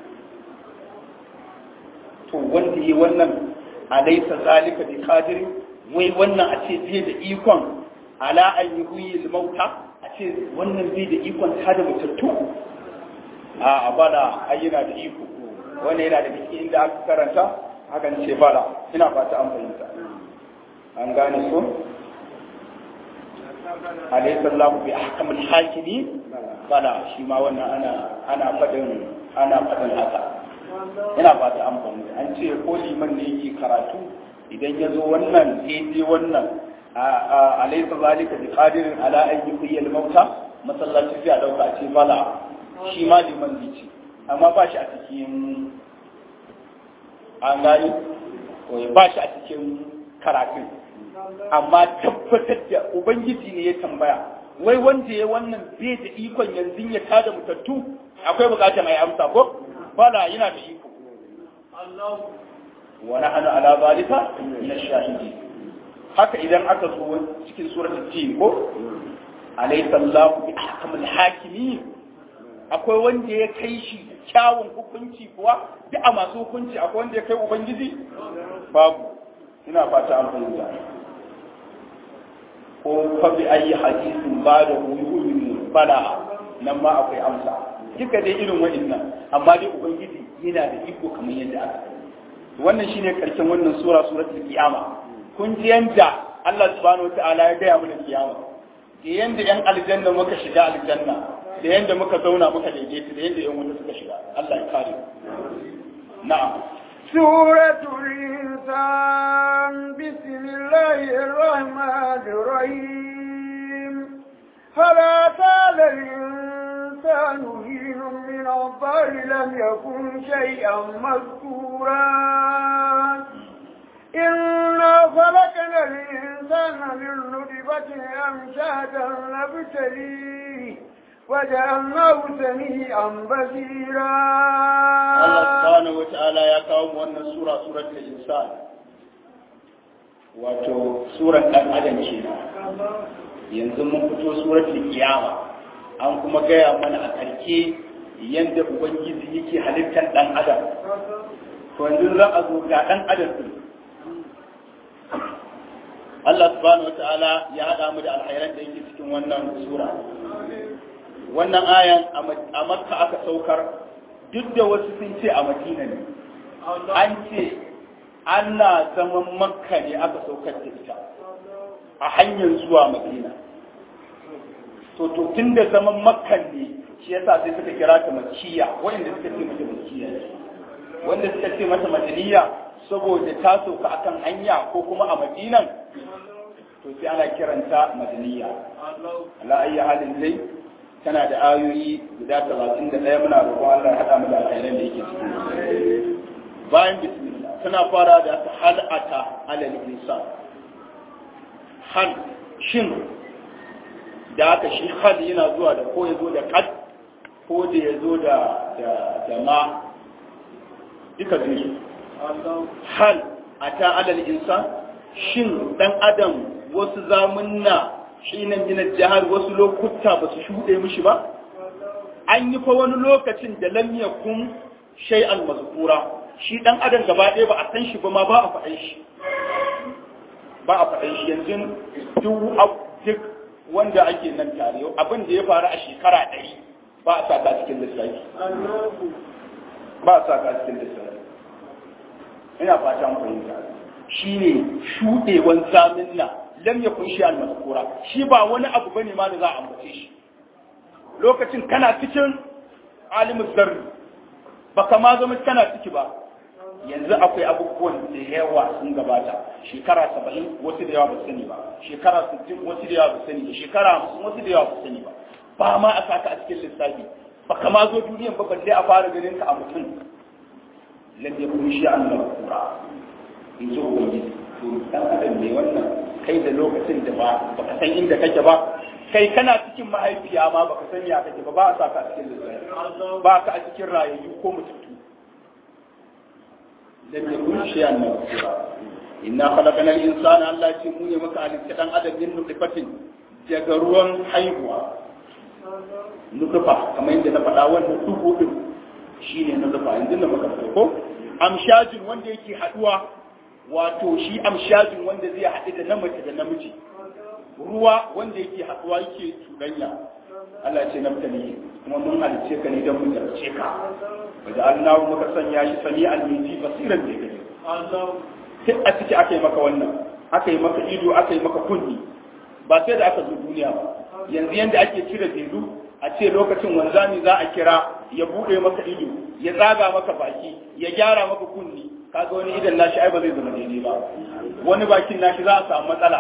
[SPEAKER 3] to wanda yi wannan alaysa zalika bi qadir wai wannan a ce zai da ikon ala an yuhyi mauta a ce wannan zai da ikon ta da mutattu a bala ai yana da iko wannan yana da cikin inda aka karanta hakan ce bala ina fata an fahimta an gane so alaysa Allahu bi ahkamil hakimi bala shi ma wannan ana ana fadin ana fadin haka ina ba ta amfani an ce ko liman ne yake karatu idan ya zo wannan daidai wannan alaysa zalika bi qadirin ala an yuhyi al mauta masallaci sai a dauka a ce bala shi ma liman zai ce amma ba shi a cikin an gani ba shi a cikin karatun amma tabbatar da ubangiji ne ya tambaya wai wanda ya wannan bai da ikon yanzu ya tada mutattu akwai bukatar mai amsa ko bala yana da iko wa nahnu ala zalika min ash-shahidi haka idan aka zo cikin suratul tin ko alaysa Allahu bi ahkamil hakimin akwai wanda ya kai shi kyawun hukunci kuwa duk a masu hukunci akwai wanda ya kai ubangiji babu ina fata an fahimta ko fa bi ayi hadisin ba da yu'minu bala nan ma akwai amsa duka dai irin wa'annan amma dai ubangiji yana da iko kamar yadda aka wannan shine karshen wannan sura suratul qiyama kun ji yanda Allah subhanahu wataala ya gaya mana kiyama da yanda yan aljanna muka shiga aljanna da yanda muka zauna muka daidaita da yanda yan wuta suka shiga Allah ya kare na'am
[SPEAKER 2] سورة الإنسان بسم الله الرحمن الرحيم فلا زال الإنسان حين من الضر لم يكن شيئا مذكورا إنا خلقنا الإنسان من نطفة أمشاجا نبتليه وجعلناه سميعا بصيرا
[SPEAKER 3] Allah subhanahu wa ta'ala ya kawo mu wannan sura suratul insan wato suran dan adam ce yanzu mun fito suratul kiyama an kuma gaya mana a karke yadda ubangiji yake halittar dan adam to yanzu za a zo ga dan adam din Allah subhanahu wa ta'ala ya hada mu da alkhairan da yake cikin wannan sura wannan ayan a makka aka saukar duk da wasu sun ce a madina ne an ce ana zaman makka ne aka saukar da ita a hanyar zuwa madina to to tun da zaman makka ne shi yasa sai suka kira ta makiya wanda suka ce mata makiya wanda suka ce mata madaniya saboda ta sauka akan hanya ko kuma a madinan to sai ana kiranta madaniya ala ayyi halin dai tana da ayoyi guda talatin da ɗaya muna roƙon Allah ya haɗa mu da alkhairan da yake ciki bayan bismillah tana fara da ta hal'ata alal insan hal shin da aka shi hal yana zuwa da ko ya zo da qad ko da ya zo da da ma duka biyu hal ata alal insan shin dan adam wasu zamunna hinan min jihar wasu lokuta ba su shuɗe mishi ba an yi fa wani lokacin da lam yakun shay'an mazkura shi dan adam gaba ɗaya ba a san shi ba ma ba a faɗan shi ba a faɗan shi yanzu duk duk wanda ake nan tare abin da ya faru a shekara ɗari ba a saka cikin lissafi ba a saka cikin lissafi ina fatan fahimta shine shuɗewan zamin nan lam yakun shi al mazkura shi ba wani abu bane ma da za a ambace shi lokacin kana cikin alimul zarri baka ma zama kana ciki ba yanzu akwai abubuwan da yawa sun gabata shekara saba'in wasu da yawa ba sani ba shekara sittin wasu da yawa ba sani ba shekara hamsin wasu da yawa ba sani ba ba ma a saka a cikin lissafi baka ma zo duniyan ba balle a fara ganin ka a mutum lam yakun shi al mazkura in ji ubangiji to dan adam ne wannan kai da lokacin da ba baka san inda kake ba kai kana cikin mahaifiya ma baka san ya kake ba ba a saka a cikin lissafi ba ka a cikin rayayyu ko mutuntu lam yakun shay'an mawsura inna khalaqnal insana Allah ce mu ne muka halitta dan adam din nutfatin daga ruwan haihuwa nutfa kamar yadda na faɗa wannan dubu din shine nutfa yanzu da muka ko amshajin wanda yake haduwa wato shi amshajin wanda zai haɗu da namiji da namiji ruwa wanda yake haɗuwa yake cuɗanya Allah ce naftali kuma mun halice ka ne don mu jarce ka wajen Allah muka sanya shi sami almiji basiran da gani sai a ciki aka yi maka wannan aka yi maka ido aka yi maka kunni ba sai da aka zo duniya ba yanzu yanda ake cire delu a ce lokacin wanzami za a kira ya bude maka ido ya tsaga maka baki ya gyara maka kunni kaga wani idan nashi ai ba zai zama daidai ba wani bakin nashi za a samu matsala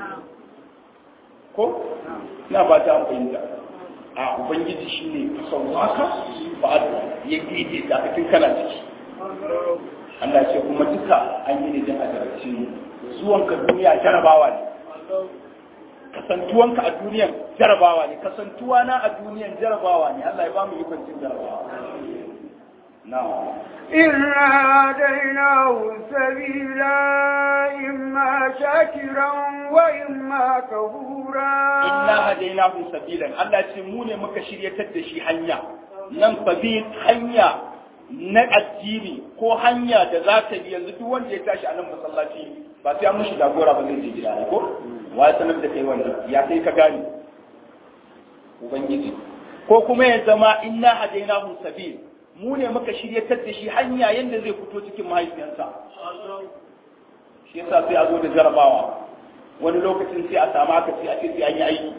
[SPEAKER 3] ko ina ba ta fahimta a ubangiji shine sauwaka ba a ya gide da cikin kana ciki Allah ce kuma duka an yi ne don a jarabce mu zuwanka duniya jarabawa ne kasantuwanka a duniyan jarabawa ne kasantuwa na a duniyan jarabawa ne Allah ya ba mu ikon cin jarabawa na'am
[SPEAKER 2] إنا هديناه السبيل إما شاكرا وإما كفورا
[SPEAKER 3] inna hadainahu sabilan Allah ce mu ne muka shiryatar da shi hanya nan sabil hanya na addini ko hanya da za ta bi yanzu duk wanda ya tashi a nan masallaci ba sai an mushi jagora ba zai je gida ne ko wa ya sanar da kai wannan ya kai ka gane ubangiji ko kuma ya zama inna hadainahu sabil mu ne muka shiryatar da shi hanya yanda zai fito cikin mahaifiyarsa shi yasa sai a zo da jarabawa wani lokacin sai a samu aka ce a ce sai an yi aiki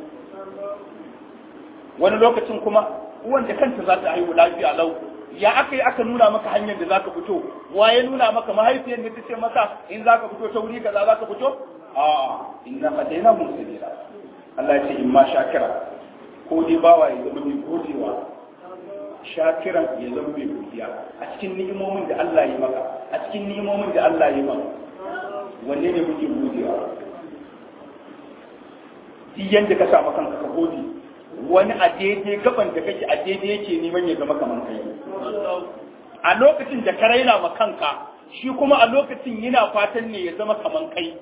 [SPEAKER 3] wani lokacin kuma uwan da kanta za ta haihu lafiya lau ya aka yi aka nuna maka hanyar da zaka fito wa ya nuna maka mahaifiyar da ta ce masa in zaka fito ta wuri kaza zaka fito a inna hadaina mun sabila Allah ya ce in ma shakira ko dai bawa ya zama mai godewa shakiran ya zama mai godiya a cikin ni'imomin da Allah ya maka a cikin ni'imomin da Allah ya maka wanne ne muke godewa duk yanda ka samu kanka ka gode wani a daidai gaban da kake a daidai yake neman ya zama kamar kai a lokacin da ka raina ma kanka shi kuma a lokacin yana fatan ne ya zama kamar kai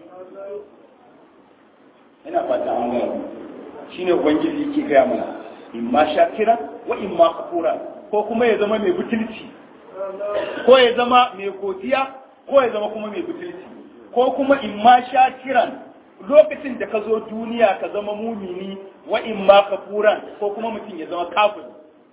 [SPEAKER 3] yana fata an gaya shine ubangiji yake gaya mana in ma shakira wa in ma kafura ko kuma ya zama mai butulci ko ya zama mai godiya ko ya zama kuma mai butulci ko kuma in ma shakiran lokacin da ka zo duniya ka zama mumini wa in ma kafuran ko kuma mutum ya zama kafin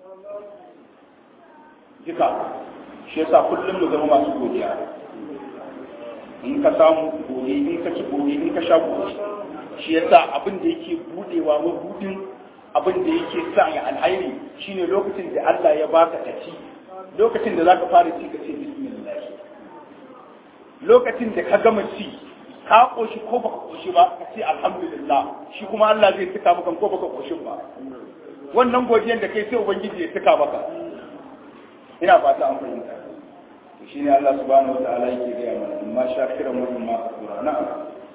[SPEAKER 3] duka shi yasa kullum mu zama masu godiya in ka samu gode in ka ci gode in ka sha gode shi yasa abin da yake budewa mabudin abin da yake sa ya alhairi shine lokacin da Allah ya baka ta ci lokacin da zaka fara ci ka ce bismillah lokacin da ka gama ci ka koshi ko baka koshi ba ka ce alhamdulillah shi kuma Allah zai tuka maka ko baka koshin ba wannan godiyan da kai sai ubangiji ya tuka maka ina fata an fahimta shi ne Allah subhanahu wa ta'ala yake gaya mana amma shakiran wa amma kafura na'am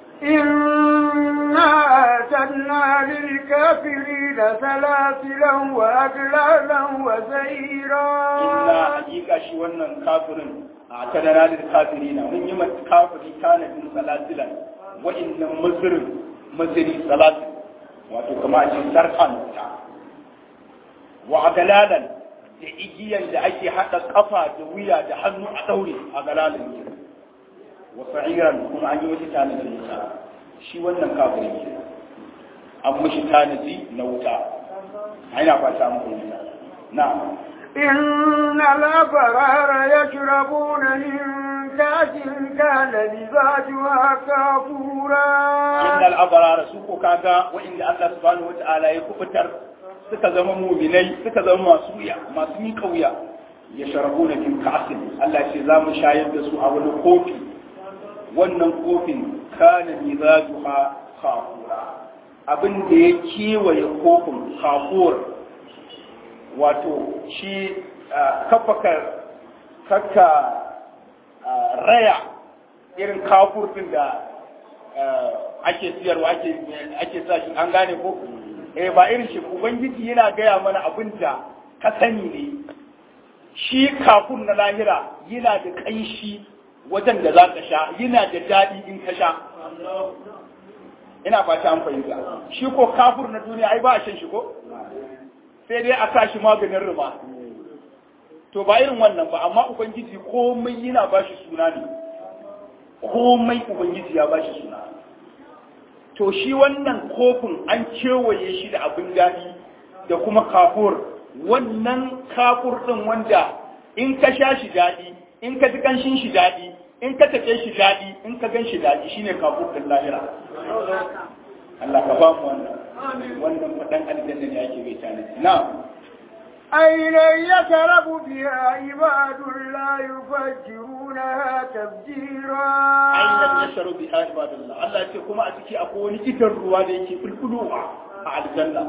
[SPEAKER 2] إنا أعتدنا للكافرين سلاسلا وأغلالا وسعيرا
[SPEAKER 3] inna hakika shi wannan kafirin a tadana da kafirina mun yi mata kafiri tanadin salasilan wa'annan mazirin maziri salatin wato kama a cikin sarkan ta wa agalalan da igiyan da ake haɗa kafa da wuya da hannu a ɗaure a galalan ke wa sa'iran kuma an yi wata tanadin wuta shi wannan kafirin ke an mishi tanadi na wuta ana fata mu fahimta na'am
[SPEAKER 2] إن الأبرار يشربون من كأس كان مزاجها كافورا
[SPEAKER 3] innal abrara su ko kaga wa'inda Allah subhanahu wata'ala ya kubutar suka zama mu'minai suka zama masu wuya masu miƙa wuya ya sharabu na min ka'asin Allah ce za mu shayar da su a wani kofi wannan kofin kana mizajuha kafura abin da ya kewaye kofin kafur wato shi kafaka kakka raya irin kafur din da ake siyarwa ake ake sa shi an gane ko eh ba irin shi ubangiji yana gaya mana abin da ka sani ne shi kafur na lahira yana da kanshi wajen da za ka sha yana da daɗi in ka sha ina fata an fahimta shi ko kafur na duniya ai ba a shan shi ko sai dai a sa shi maganin ruma to ba irin wannan ba amma ubangiji komai yana ba shi suna ne komai ubangiji ya ba shi suna to shi wannan kofin an kewaye shi da abin daɗi da kuma kafur wannan kafur ɗin wanda in ka sha shi daɗi in ka ji ƙanshin shi daɗi in ka take shi daɗi in ka gan shi daɗi shine kafin lahira Allah ka ba mu wannan wannan faɗan aljanna ne ake bai tanaji na'am
[SPEAKER 2] عينا يشرب بها عباد الله يفجرونها تفجيرا
[SPEAKER 3] ainihin ya sharu bi ibadallah Allah ce kuma a ciki akwai wani idan ruwa da yake fulfulowa a aljanna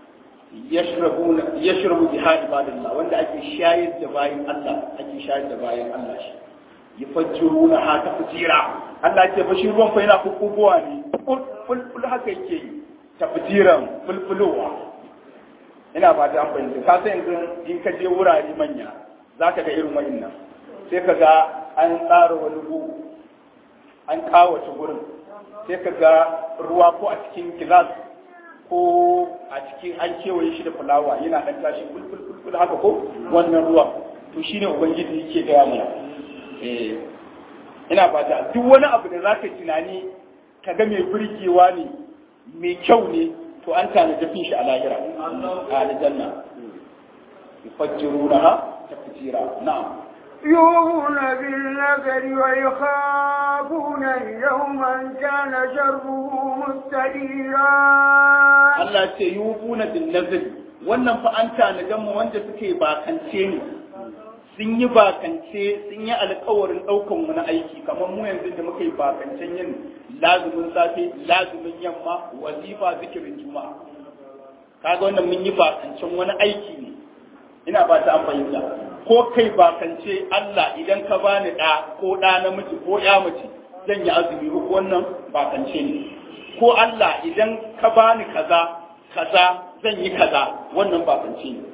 [SPEAKER 3] yashrabu bi ibadallah wanda ake shayar da bayan Allah ake shayar da bayan Allah shi yufajjiruna ha tafjira Allah ce fa shi ruwan fa yana kukugowa ne fulful haka yake yi tafjiran fulfulowa ina ba ta an fahimta ka san yanzu in ka je wurare manya zaka ga irin wa'annan sai ka ga an tsara wani gu an kawace gurin sai ka ga ruwa ko a cikin gilas ko a cikin an kewaye shi da fulawa yana ɗan tashi kulkul haka ko wannan ruwa to shine ubangiji yake gaya mana eh ina fata duk wani abu da zaka tunani ka ga mai burgewa ne mai kyau ne to an tanaji fin shi a lahira a aljanna yufajjirunaha tafjira na'am
[SPEAKER 2] يوفون بالنذر ويخافون يوما كان شره مستديرا
[SPEAKER 3] Allah ce yufuna bin nazari wannan fa an tanajan mu wanda suke bakance ne sun yi bakance sun yi alkawarin ɗaukan mu na aiki kamar mu yanzu da muka yi bakancen yin lazumin safe lazumin yamma wazifa zikirin juma'a kaga wannan mun yi bakancen wani aiki ne ina ba ta an fahimta ko kai bakance Allah idan ka bani ɗa ko ɗa namiji ko ya mace zan yi azumi ko wannan bakance ne ko Allah idan ka bani kaza kaza zan yi kaza wannan bakance ne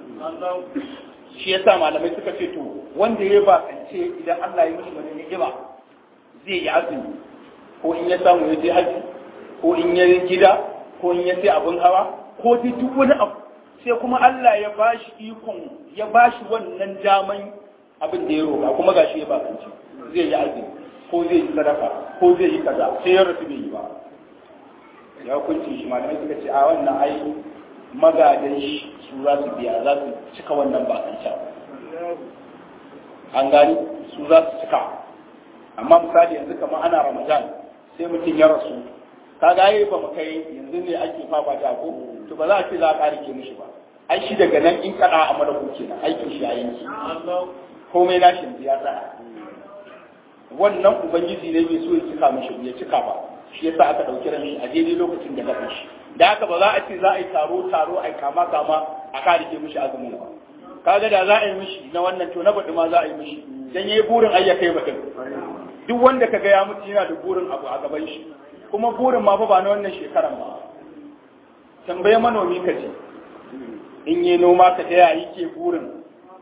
[SPEAKER 3] shi yasa malamai suka ce to wanda ya bakance idan Allah ya mishi wani ni'ima zai yi azumi ko in ya samu ya je haji ko in ya gida ko in ya sai abin hawa ko dai duk wani abu sai kuma Allah ya bashi ikon ya bashi wannan daman abin da ya roƙa kuma gashi ya bakance zai yi azumi ko zai yi sadaka ko zai yi kaza sai ya rasu bai yi ba ya hukunci shi malamai suka ce a wannan ai magadan shi su za su biya za su cika wannan bakancan an gani su za su cika amma misali yanzu kamar ana ramadan sai mutum ya rasu ka gaye ba mu kai yanzu ne ake fafa ta ko to ba za a ce za a ƙari ke mishi ba ai shi daga nan in kaɗa a mara kuke nan aikin shi a yanki komai na shi ya tsaya wannan ubangiji ne bai so ya cika mishi ya cika ba shi yasa aka ɗauki ran shi a daidai lokacin da gaban shi da haka ba za a ce za a yi taro taro a yi kama kama a kare ke mishi azumin ba kaga da za a yi mishi na wannan to na baɗi ma za a yi mishi dan yayi burin ayyaka yi baɗin duk wanda kaga ya mutu yana da burin abu a gaban shi kuma burin ma fa ba na wannan shekaran ba tambaye manomi ka ce in yi noma ka taya yi ke burin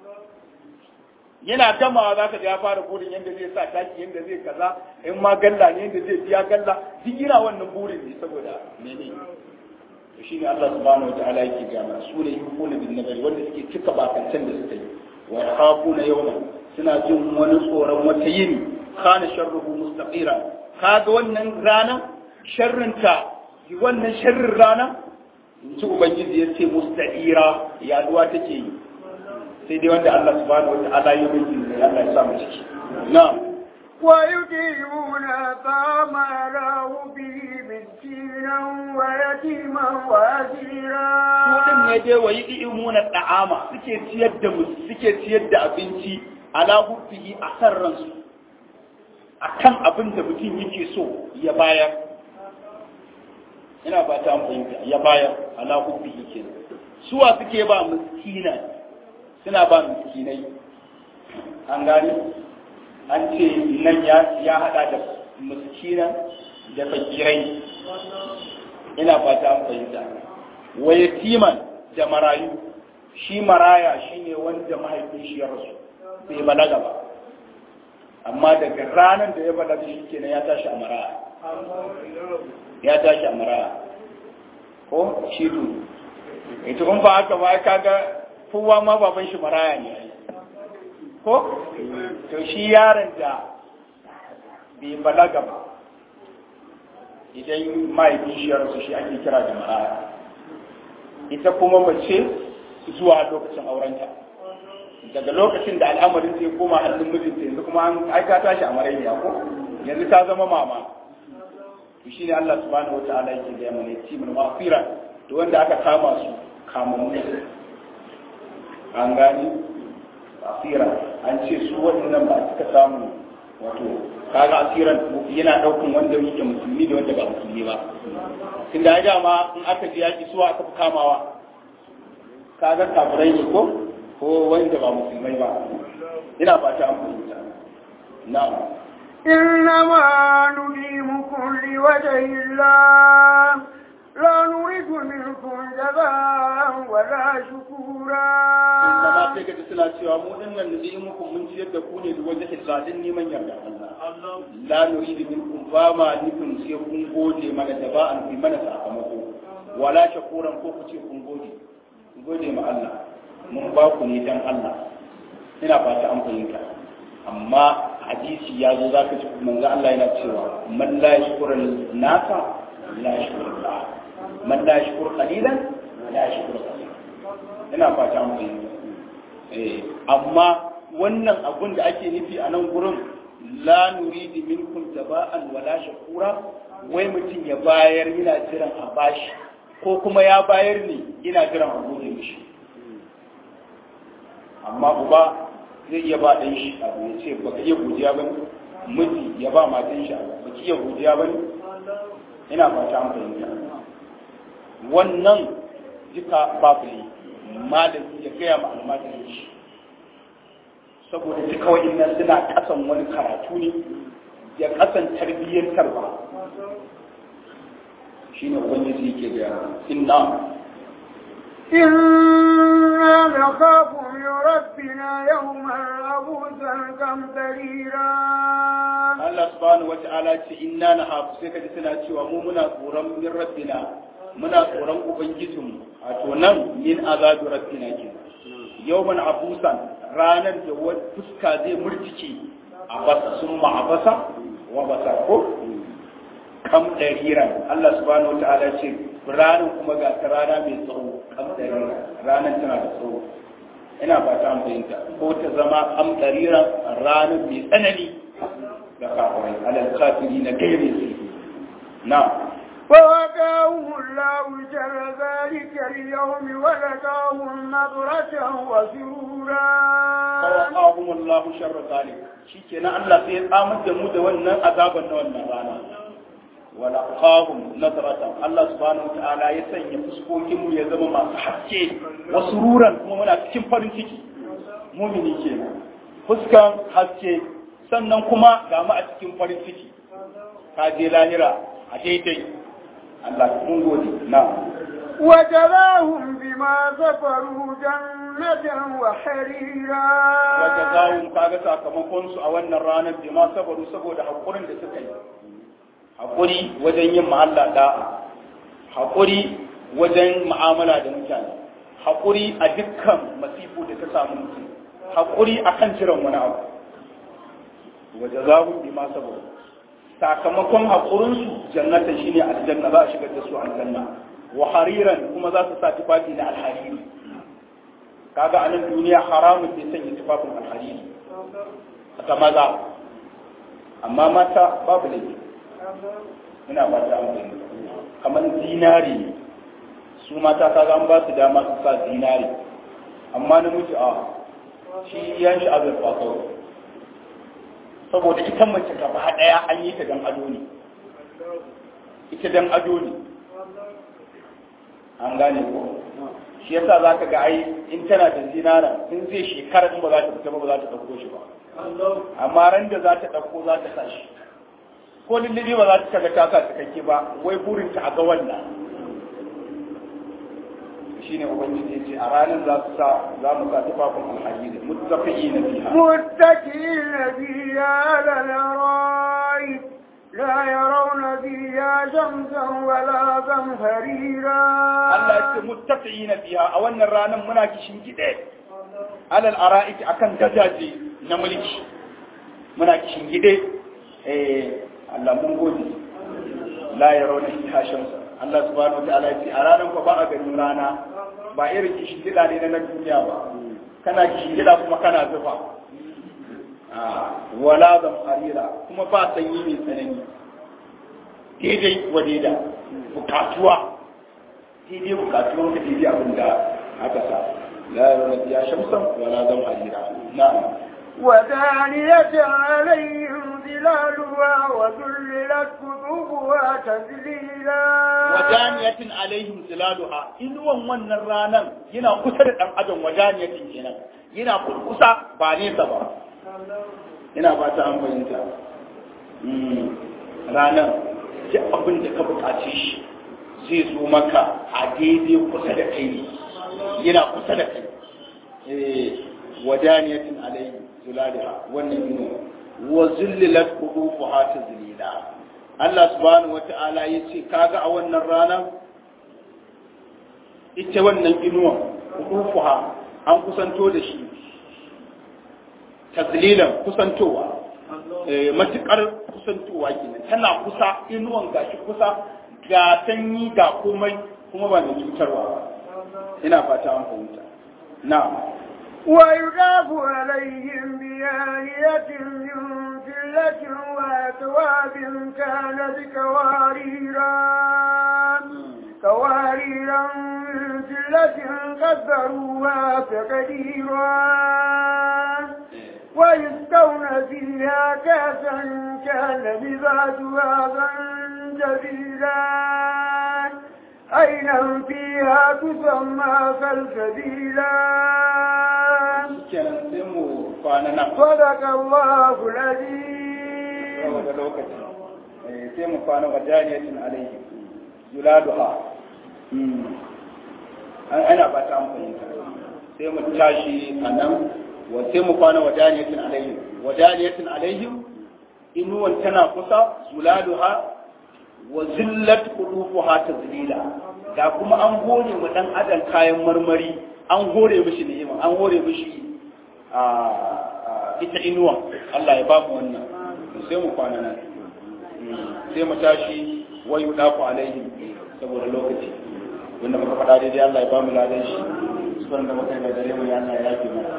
[SPEAKER 3] yana gamawa za ka ya fara burin yadda zai sa taki yadda zai kaza in ma galla ne yadda zai biya galla duk yana wannan burin ne saboda mene to shine Allah subhanahu wataala yake ga mana su ne yukuna bin nabari wanda suke cika bakancan da suka yi wa yakhafuna yawma suna jin wani tsoron wata yini kana sharruhu mustaqira kaga wannan rana sharrinta wannan sharrin rana in ci ubangiji ya ce mustaqira yaduwa take yi sai dai wanda Allah subhanahu wata'ala ya mai jin Allah ya sa mu ciki na'am
[SPEAKER 2] ويطيعون طعام له به مسكينا ويتيما واسيرا
[SPEAKER 3] Mutum ne dai wa yi imuna da'ama suke ciyar da suke ciyar da abinci ala hubbihi a san ransu akan abin da mutum yake so ya bayar ina ba ta fahimta ya bayar ala hubbihi kenan suwa suke ba miskina suna ba miskinai an gane an ce nan ya hada da miskina da fakirai ina fata an fahimta wa yatiman da marayu shi maraya shine wanda mahaifin shi ya rasu bai balaga ba amma daga ranar da ya balaga shi kenan ya tashi a maraya ya tashi a maraya ko shi to ita kun ba haka ba kaga kowa ma baban shi maraya ne ko to shi yaron da bai balaga ba idan mahaifin shi ya rasu shi ake kira da maraya ita kuma mace zuwa lokacin aurenta daga lokacin da al'amarin sai koma hannun mijinta yanzu kuma an ai ta tashi a marainiya ko yanzu ta zama mama to shine Allah subhanahu wataala yake ga mana timul mafira to wanda aka kama su kamamu an gani asira an ce su waɗannan ba suka samu wato kaga asiran yana ɗaukan wanda yake musulmi da wanda ba musulmi ba tun da ya ma in aka ji yaƙi suwa aka fi kamawa kaga kafirai ne ko ko wanda ba musulmai ba ina fata an fahimta na'am
[SPEAKER 2] إنما نليمكم لوجه الله لا نريد منكم جزاء ولا شكورا
[SPEAKER 3] Kuma sai gaji suna cewa mu din nan da yi muku mun ciyar da ku ne da wajen hissadin neman yarda Allah. La nuridu minkum ba ma nufin sai kun gode mana da ba an fi mana sakamako. Wala shakuran ko ku ce kun gode. Kun gode ma Allah. Mun ba ku ne dan Allah. Ina fata an fahimta. Amma hadisi ya zo zaka ci manzo Allah yana cewa man la yashkuru nasa la yashkuru Allah. Man la yashkuru qalilan la yashkuru kaseeran. ina fata an fahimta eh amma wannan abun da ake nufi a nan gurin la nuridu minkum taba'an wala shakura wai mutum ya bayar yana jiran a bashi ko kuma ya bayar ne yana jiran a gode mishi amma uba zai iya ba ɗan shi abu ya ce baka iya godiya ba miji ya ba matan shi abu baki iya godiya ba ina fata an fahimta wannan duka babu ne malami ya gaya ma almajirin shi saboda duka wa'innan suna kasan wani karatu ne ya kasan tarbiyyantar ba shi ne wani zai ke gaya inna
[SPEAKER 2] إنا نخاف من ربنا يوما عبوسا قمطريرا
[SPEAKER 3] Allah subhanahu wata'ala ce inna na hafu sai ka ji suna cewa mu muna tsoron min rabbina muna tsoron ubangijinmu a to nan min azabi rabbina ke yawman abusan ranar da wani fuska zai murtike a basa sun ma'abasa wa basa ko kam ɗariran Allah subhanahu wata'ala ce ranar kuma ga ta rana mai tsawo kam ɗariran ranar tana da tsawo ina ba ta fahimta ko ta zama kam ɗariran ranar mai tsanani ga kafirai alal kafiri na gaire su na
[SPEAKER 2] فوقاهم الله شر ذلك اليوم ولقاهم نظرة وسرورا
[SPEAKER 3] fawaqahum Allah sharra zalik shikenan Allah sai ya tsamar da mu da wannan azaban na wannan rana wala qahum nadratan Allah subhanahu wataala ya sanya fuskokin mu ya zama masu haske wasu ruran kuma muna cikin farin ciki mumini kenan fuskan haske sannan kuma ga mu a cikin farin ciki ka je lahira a daidai Allah mun gode na
[SPEAKER 2] وجزاهم بما صبروا جنة وحريرا
[SPEAKER 3] wata zawun kaga sakamakon su a wannan ranar bi ma saboda saboda hakurin da suka yi hakuri wajen yin ma'alla da'a hakuri wajen mu'amala da mutane hakuri a dukkan masifu da ta samu mutum hakuri akan jiran wani abu waje zawun bi ma saboda sakamakon hakurin su jannatan shine aljanna za a shigar da su aljanna wa hariran kuma za su sa tufafi na alhariri kaga a nan duniya haramun ne sanya tufafin alhariri ta maza amma mata babu laifi ina ba ta amfani kamar zinari ne su mata kaga an ba su dama su sa zinari amma namiji a shi yan shi azurfa kawai saboda ita mace gaba daya an yi ta dan ado ne ita dan ado ne an gane ko shi yasa za ka ga ai in tana da zinara in zai shekara in ba za ta fita ba ba za ta ɗauko shi ba amma ran da za ta ɗauko za ta sa shi ko lullubi ba za ta kaga ta sa cikakke ba wai burin ta a ga wannan shine ubangiji ya ce a ranar za su sa za mu sa tufafin alhaji muttafi'ina fiha
[SPEAKER 2] متكئين فيها على الأرائك لا يرون فيها شمسا ولا زمهريرا
[SPEAKER 3] Allah ya ce muttaqiina biha a wannan ranar muna kishin gide alal ara'iki akan gadaje na mulki muna kishin gide eh Allah mun gode la yarawna fiha shamsa Allah subhanahu wataala ya ce a ranar ko ba a ganin rana ba irin kishin gida ne na duniya ba kana gida kuma kana zufa wala zam harira kuma ba sanyi mai tsanani daidai wa daida bukatuwa daidai bukatuwan ka daidai abin da aka sa la ya shamsan wala zam harira na'am
[SPEAKER 2] ودانية عليهم ظلالها وذللت قطوفها تذليلا
[SPEAKER 3] ودانية عليهم ظلالها inuwan wannan ranan yana kusa da dan adam wadaniyatin kenan yana kusa ba nesa ba ina ba ta an fahimta ranar duk abin da ka buƙace shi zai zo maka a daidai kusa da kai yana kusa da kai wadaniyatin alayhi zulaliha wannan ino wa zullilat qudufuha tazlila Allah subhanahu wata'ala yace kaga a wannan rana ita wannan inuwa qudufuha an kusanto da shi tazlilan kusantowa matukar kusantowa kenan tana kusa inuwan gashi kusa ga sanyi ga komai kuma ba mai cutarwa ba ina fata an fahimta na'am
[SPEAKER 2] ويضاف عليهم بآية من فلة وأكواب كانت كواريرا كواريرا من فلة قدروها تقديرا ويسقون فيها كاسا كان مزاجها زنجبيلا عينا فيها تسمى سلسبيلا
[SPEAKER 3] kenan sai mu kwana nan
[SPEAKER 2] صدق الله العظيم
[SPEAKER 3] saboda lokaci sai mu kwana wa jariyatin alaihi yuladuha an ana ba ta fahimta sai mu tashi a nan wa sai mu kwana wa jariyatin alaihi wa jariyatin alaihi inuwan tana kusa zuladuha wa zillat qudufuha tazlila da kuma an hore mu dan adam kayan marmari an hore mishi ni'ima an hore mishi a ita inuwa Allah ya bamu wannan sai mu kwana nan sai mu tashi wa yudafu alaihim saboda lokaci wanda muka faɗa daidai Allah ya bamu ladan shi sukan da muka yi da dare mu ya Allah ya yafe mana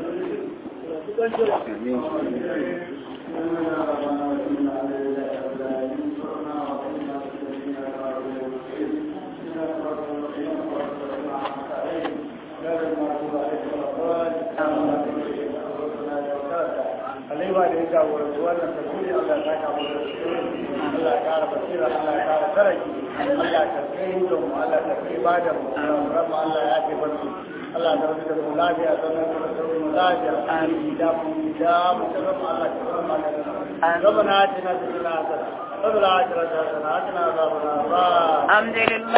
[SPEAKER 1] Alaiwa da ya jagoranci wannan tafsiri Allah ya saka mu Allah ya kara basira Allah ya kara taraki Allah ya kai da mu Allah ya kai ba da mu rabba Allah ya kai barci Allah ya rubuta da mu lafiya sannan da mu lafiya amin da mu da mu da rabba Allah ya rabba ربنا آتنا في الدنيا حسنة وفي الآخرة حسنة وقنا عذاب النار
[SPEAKER 2] الحمد لله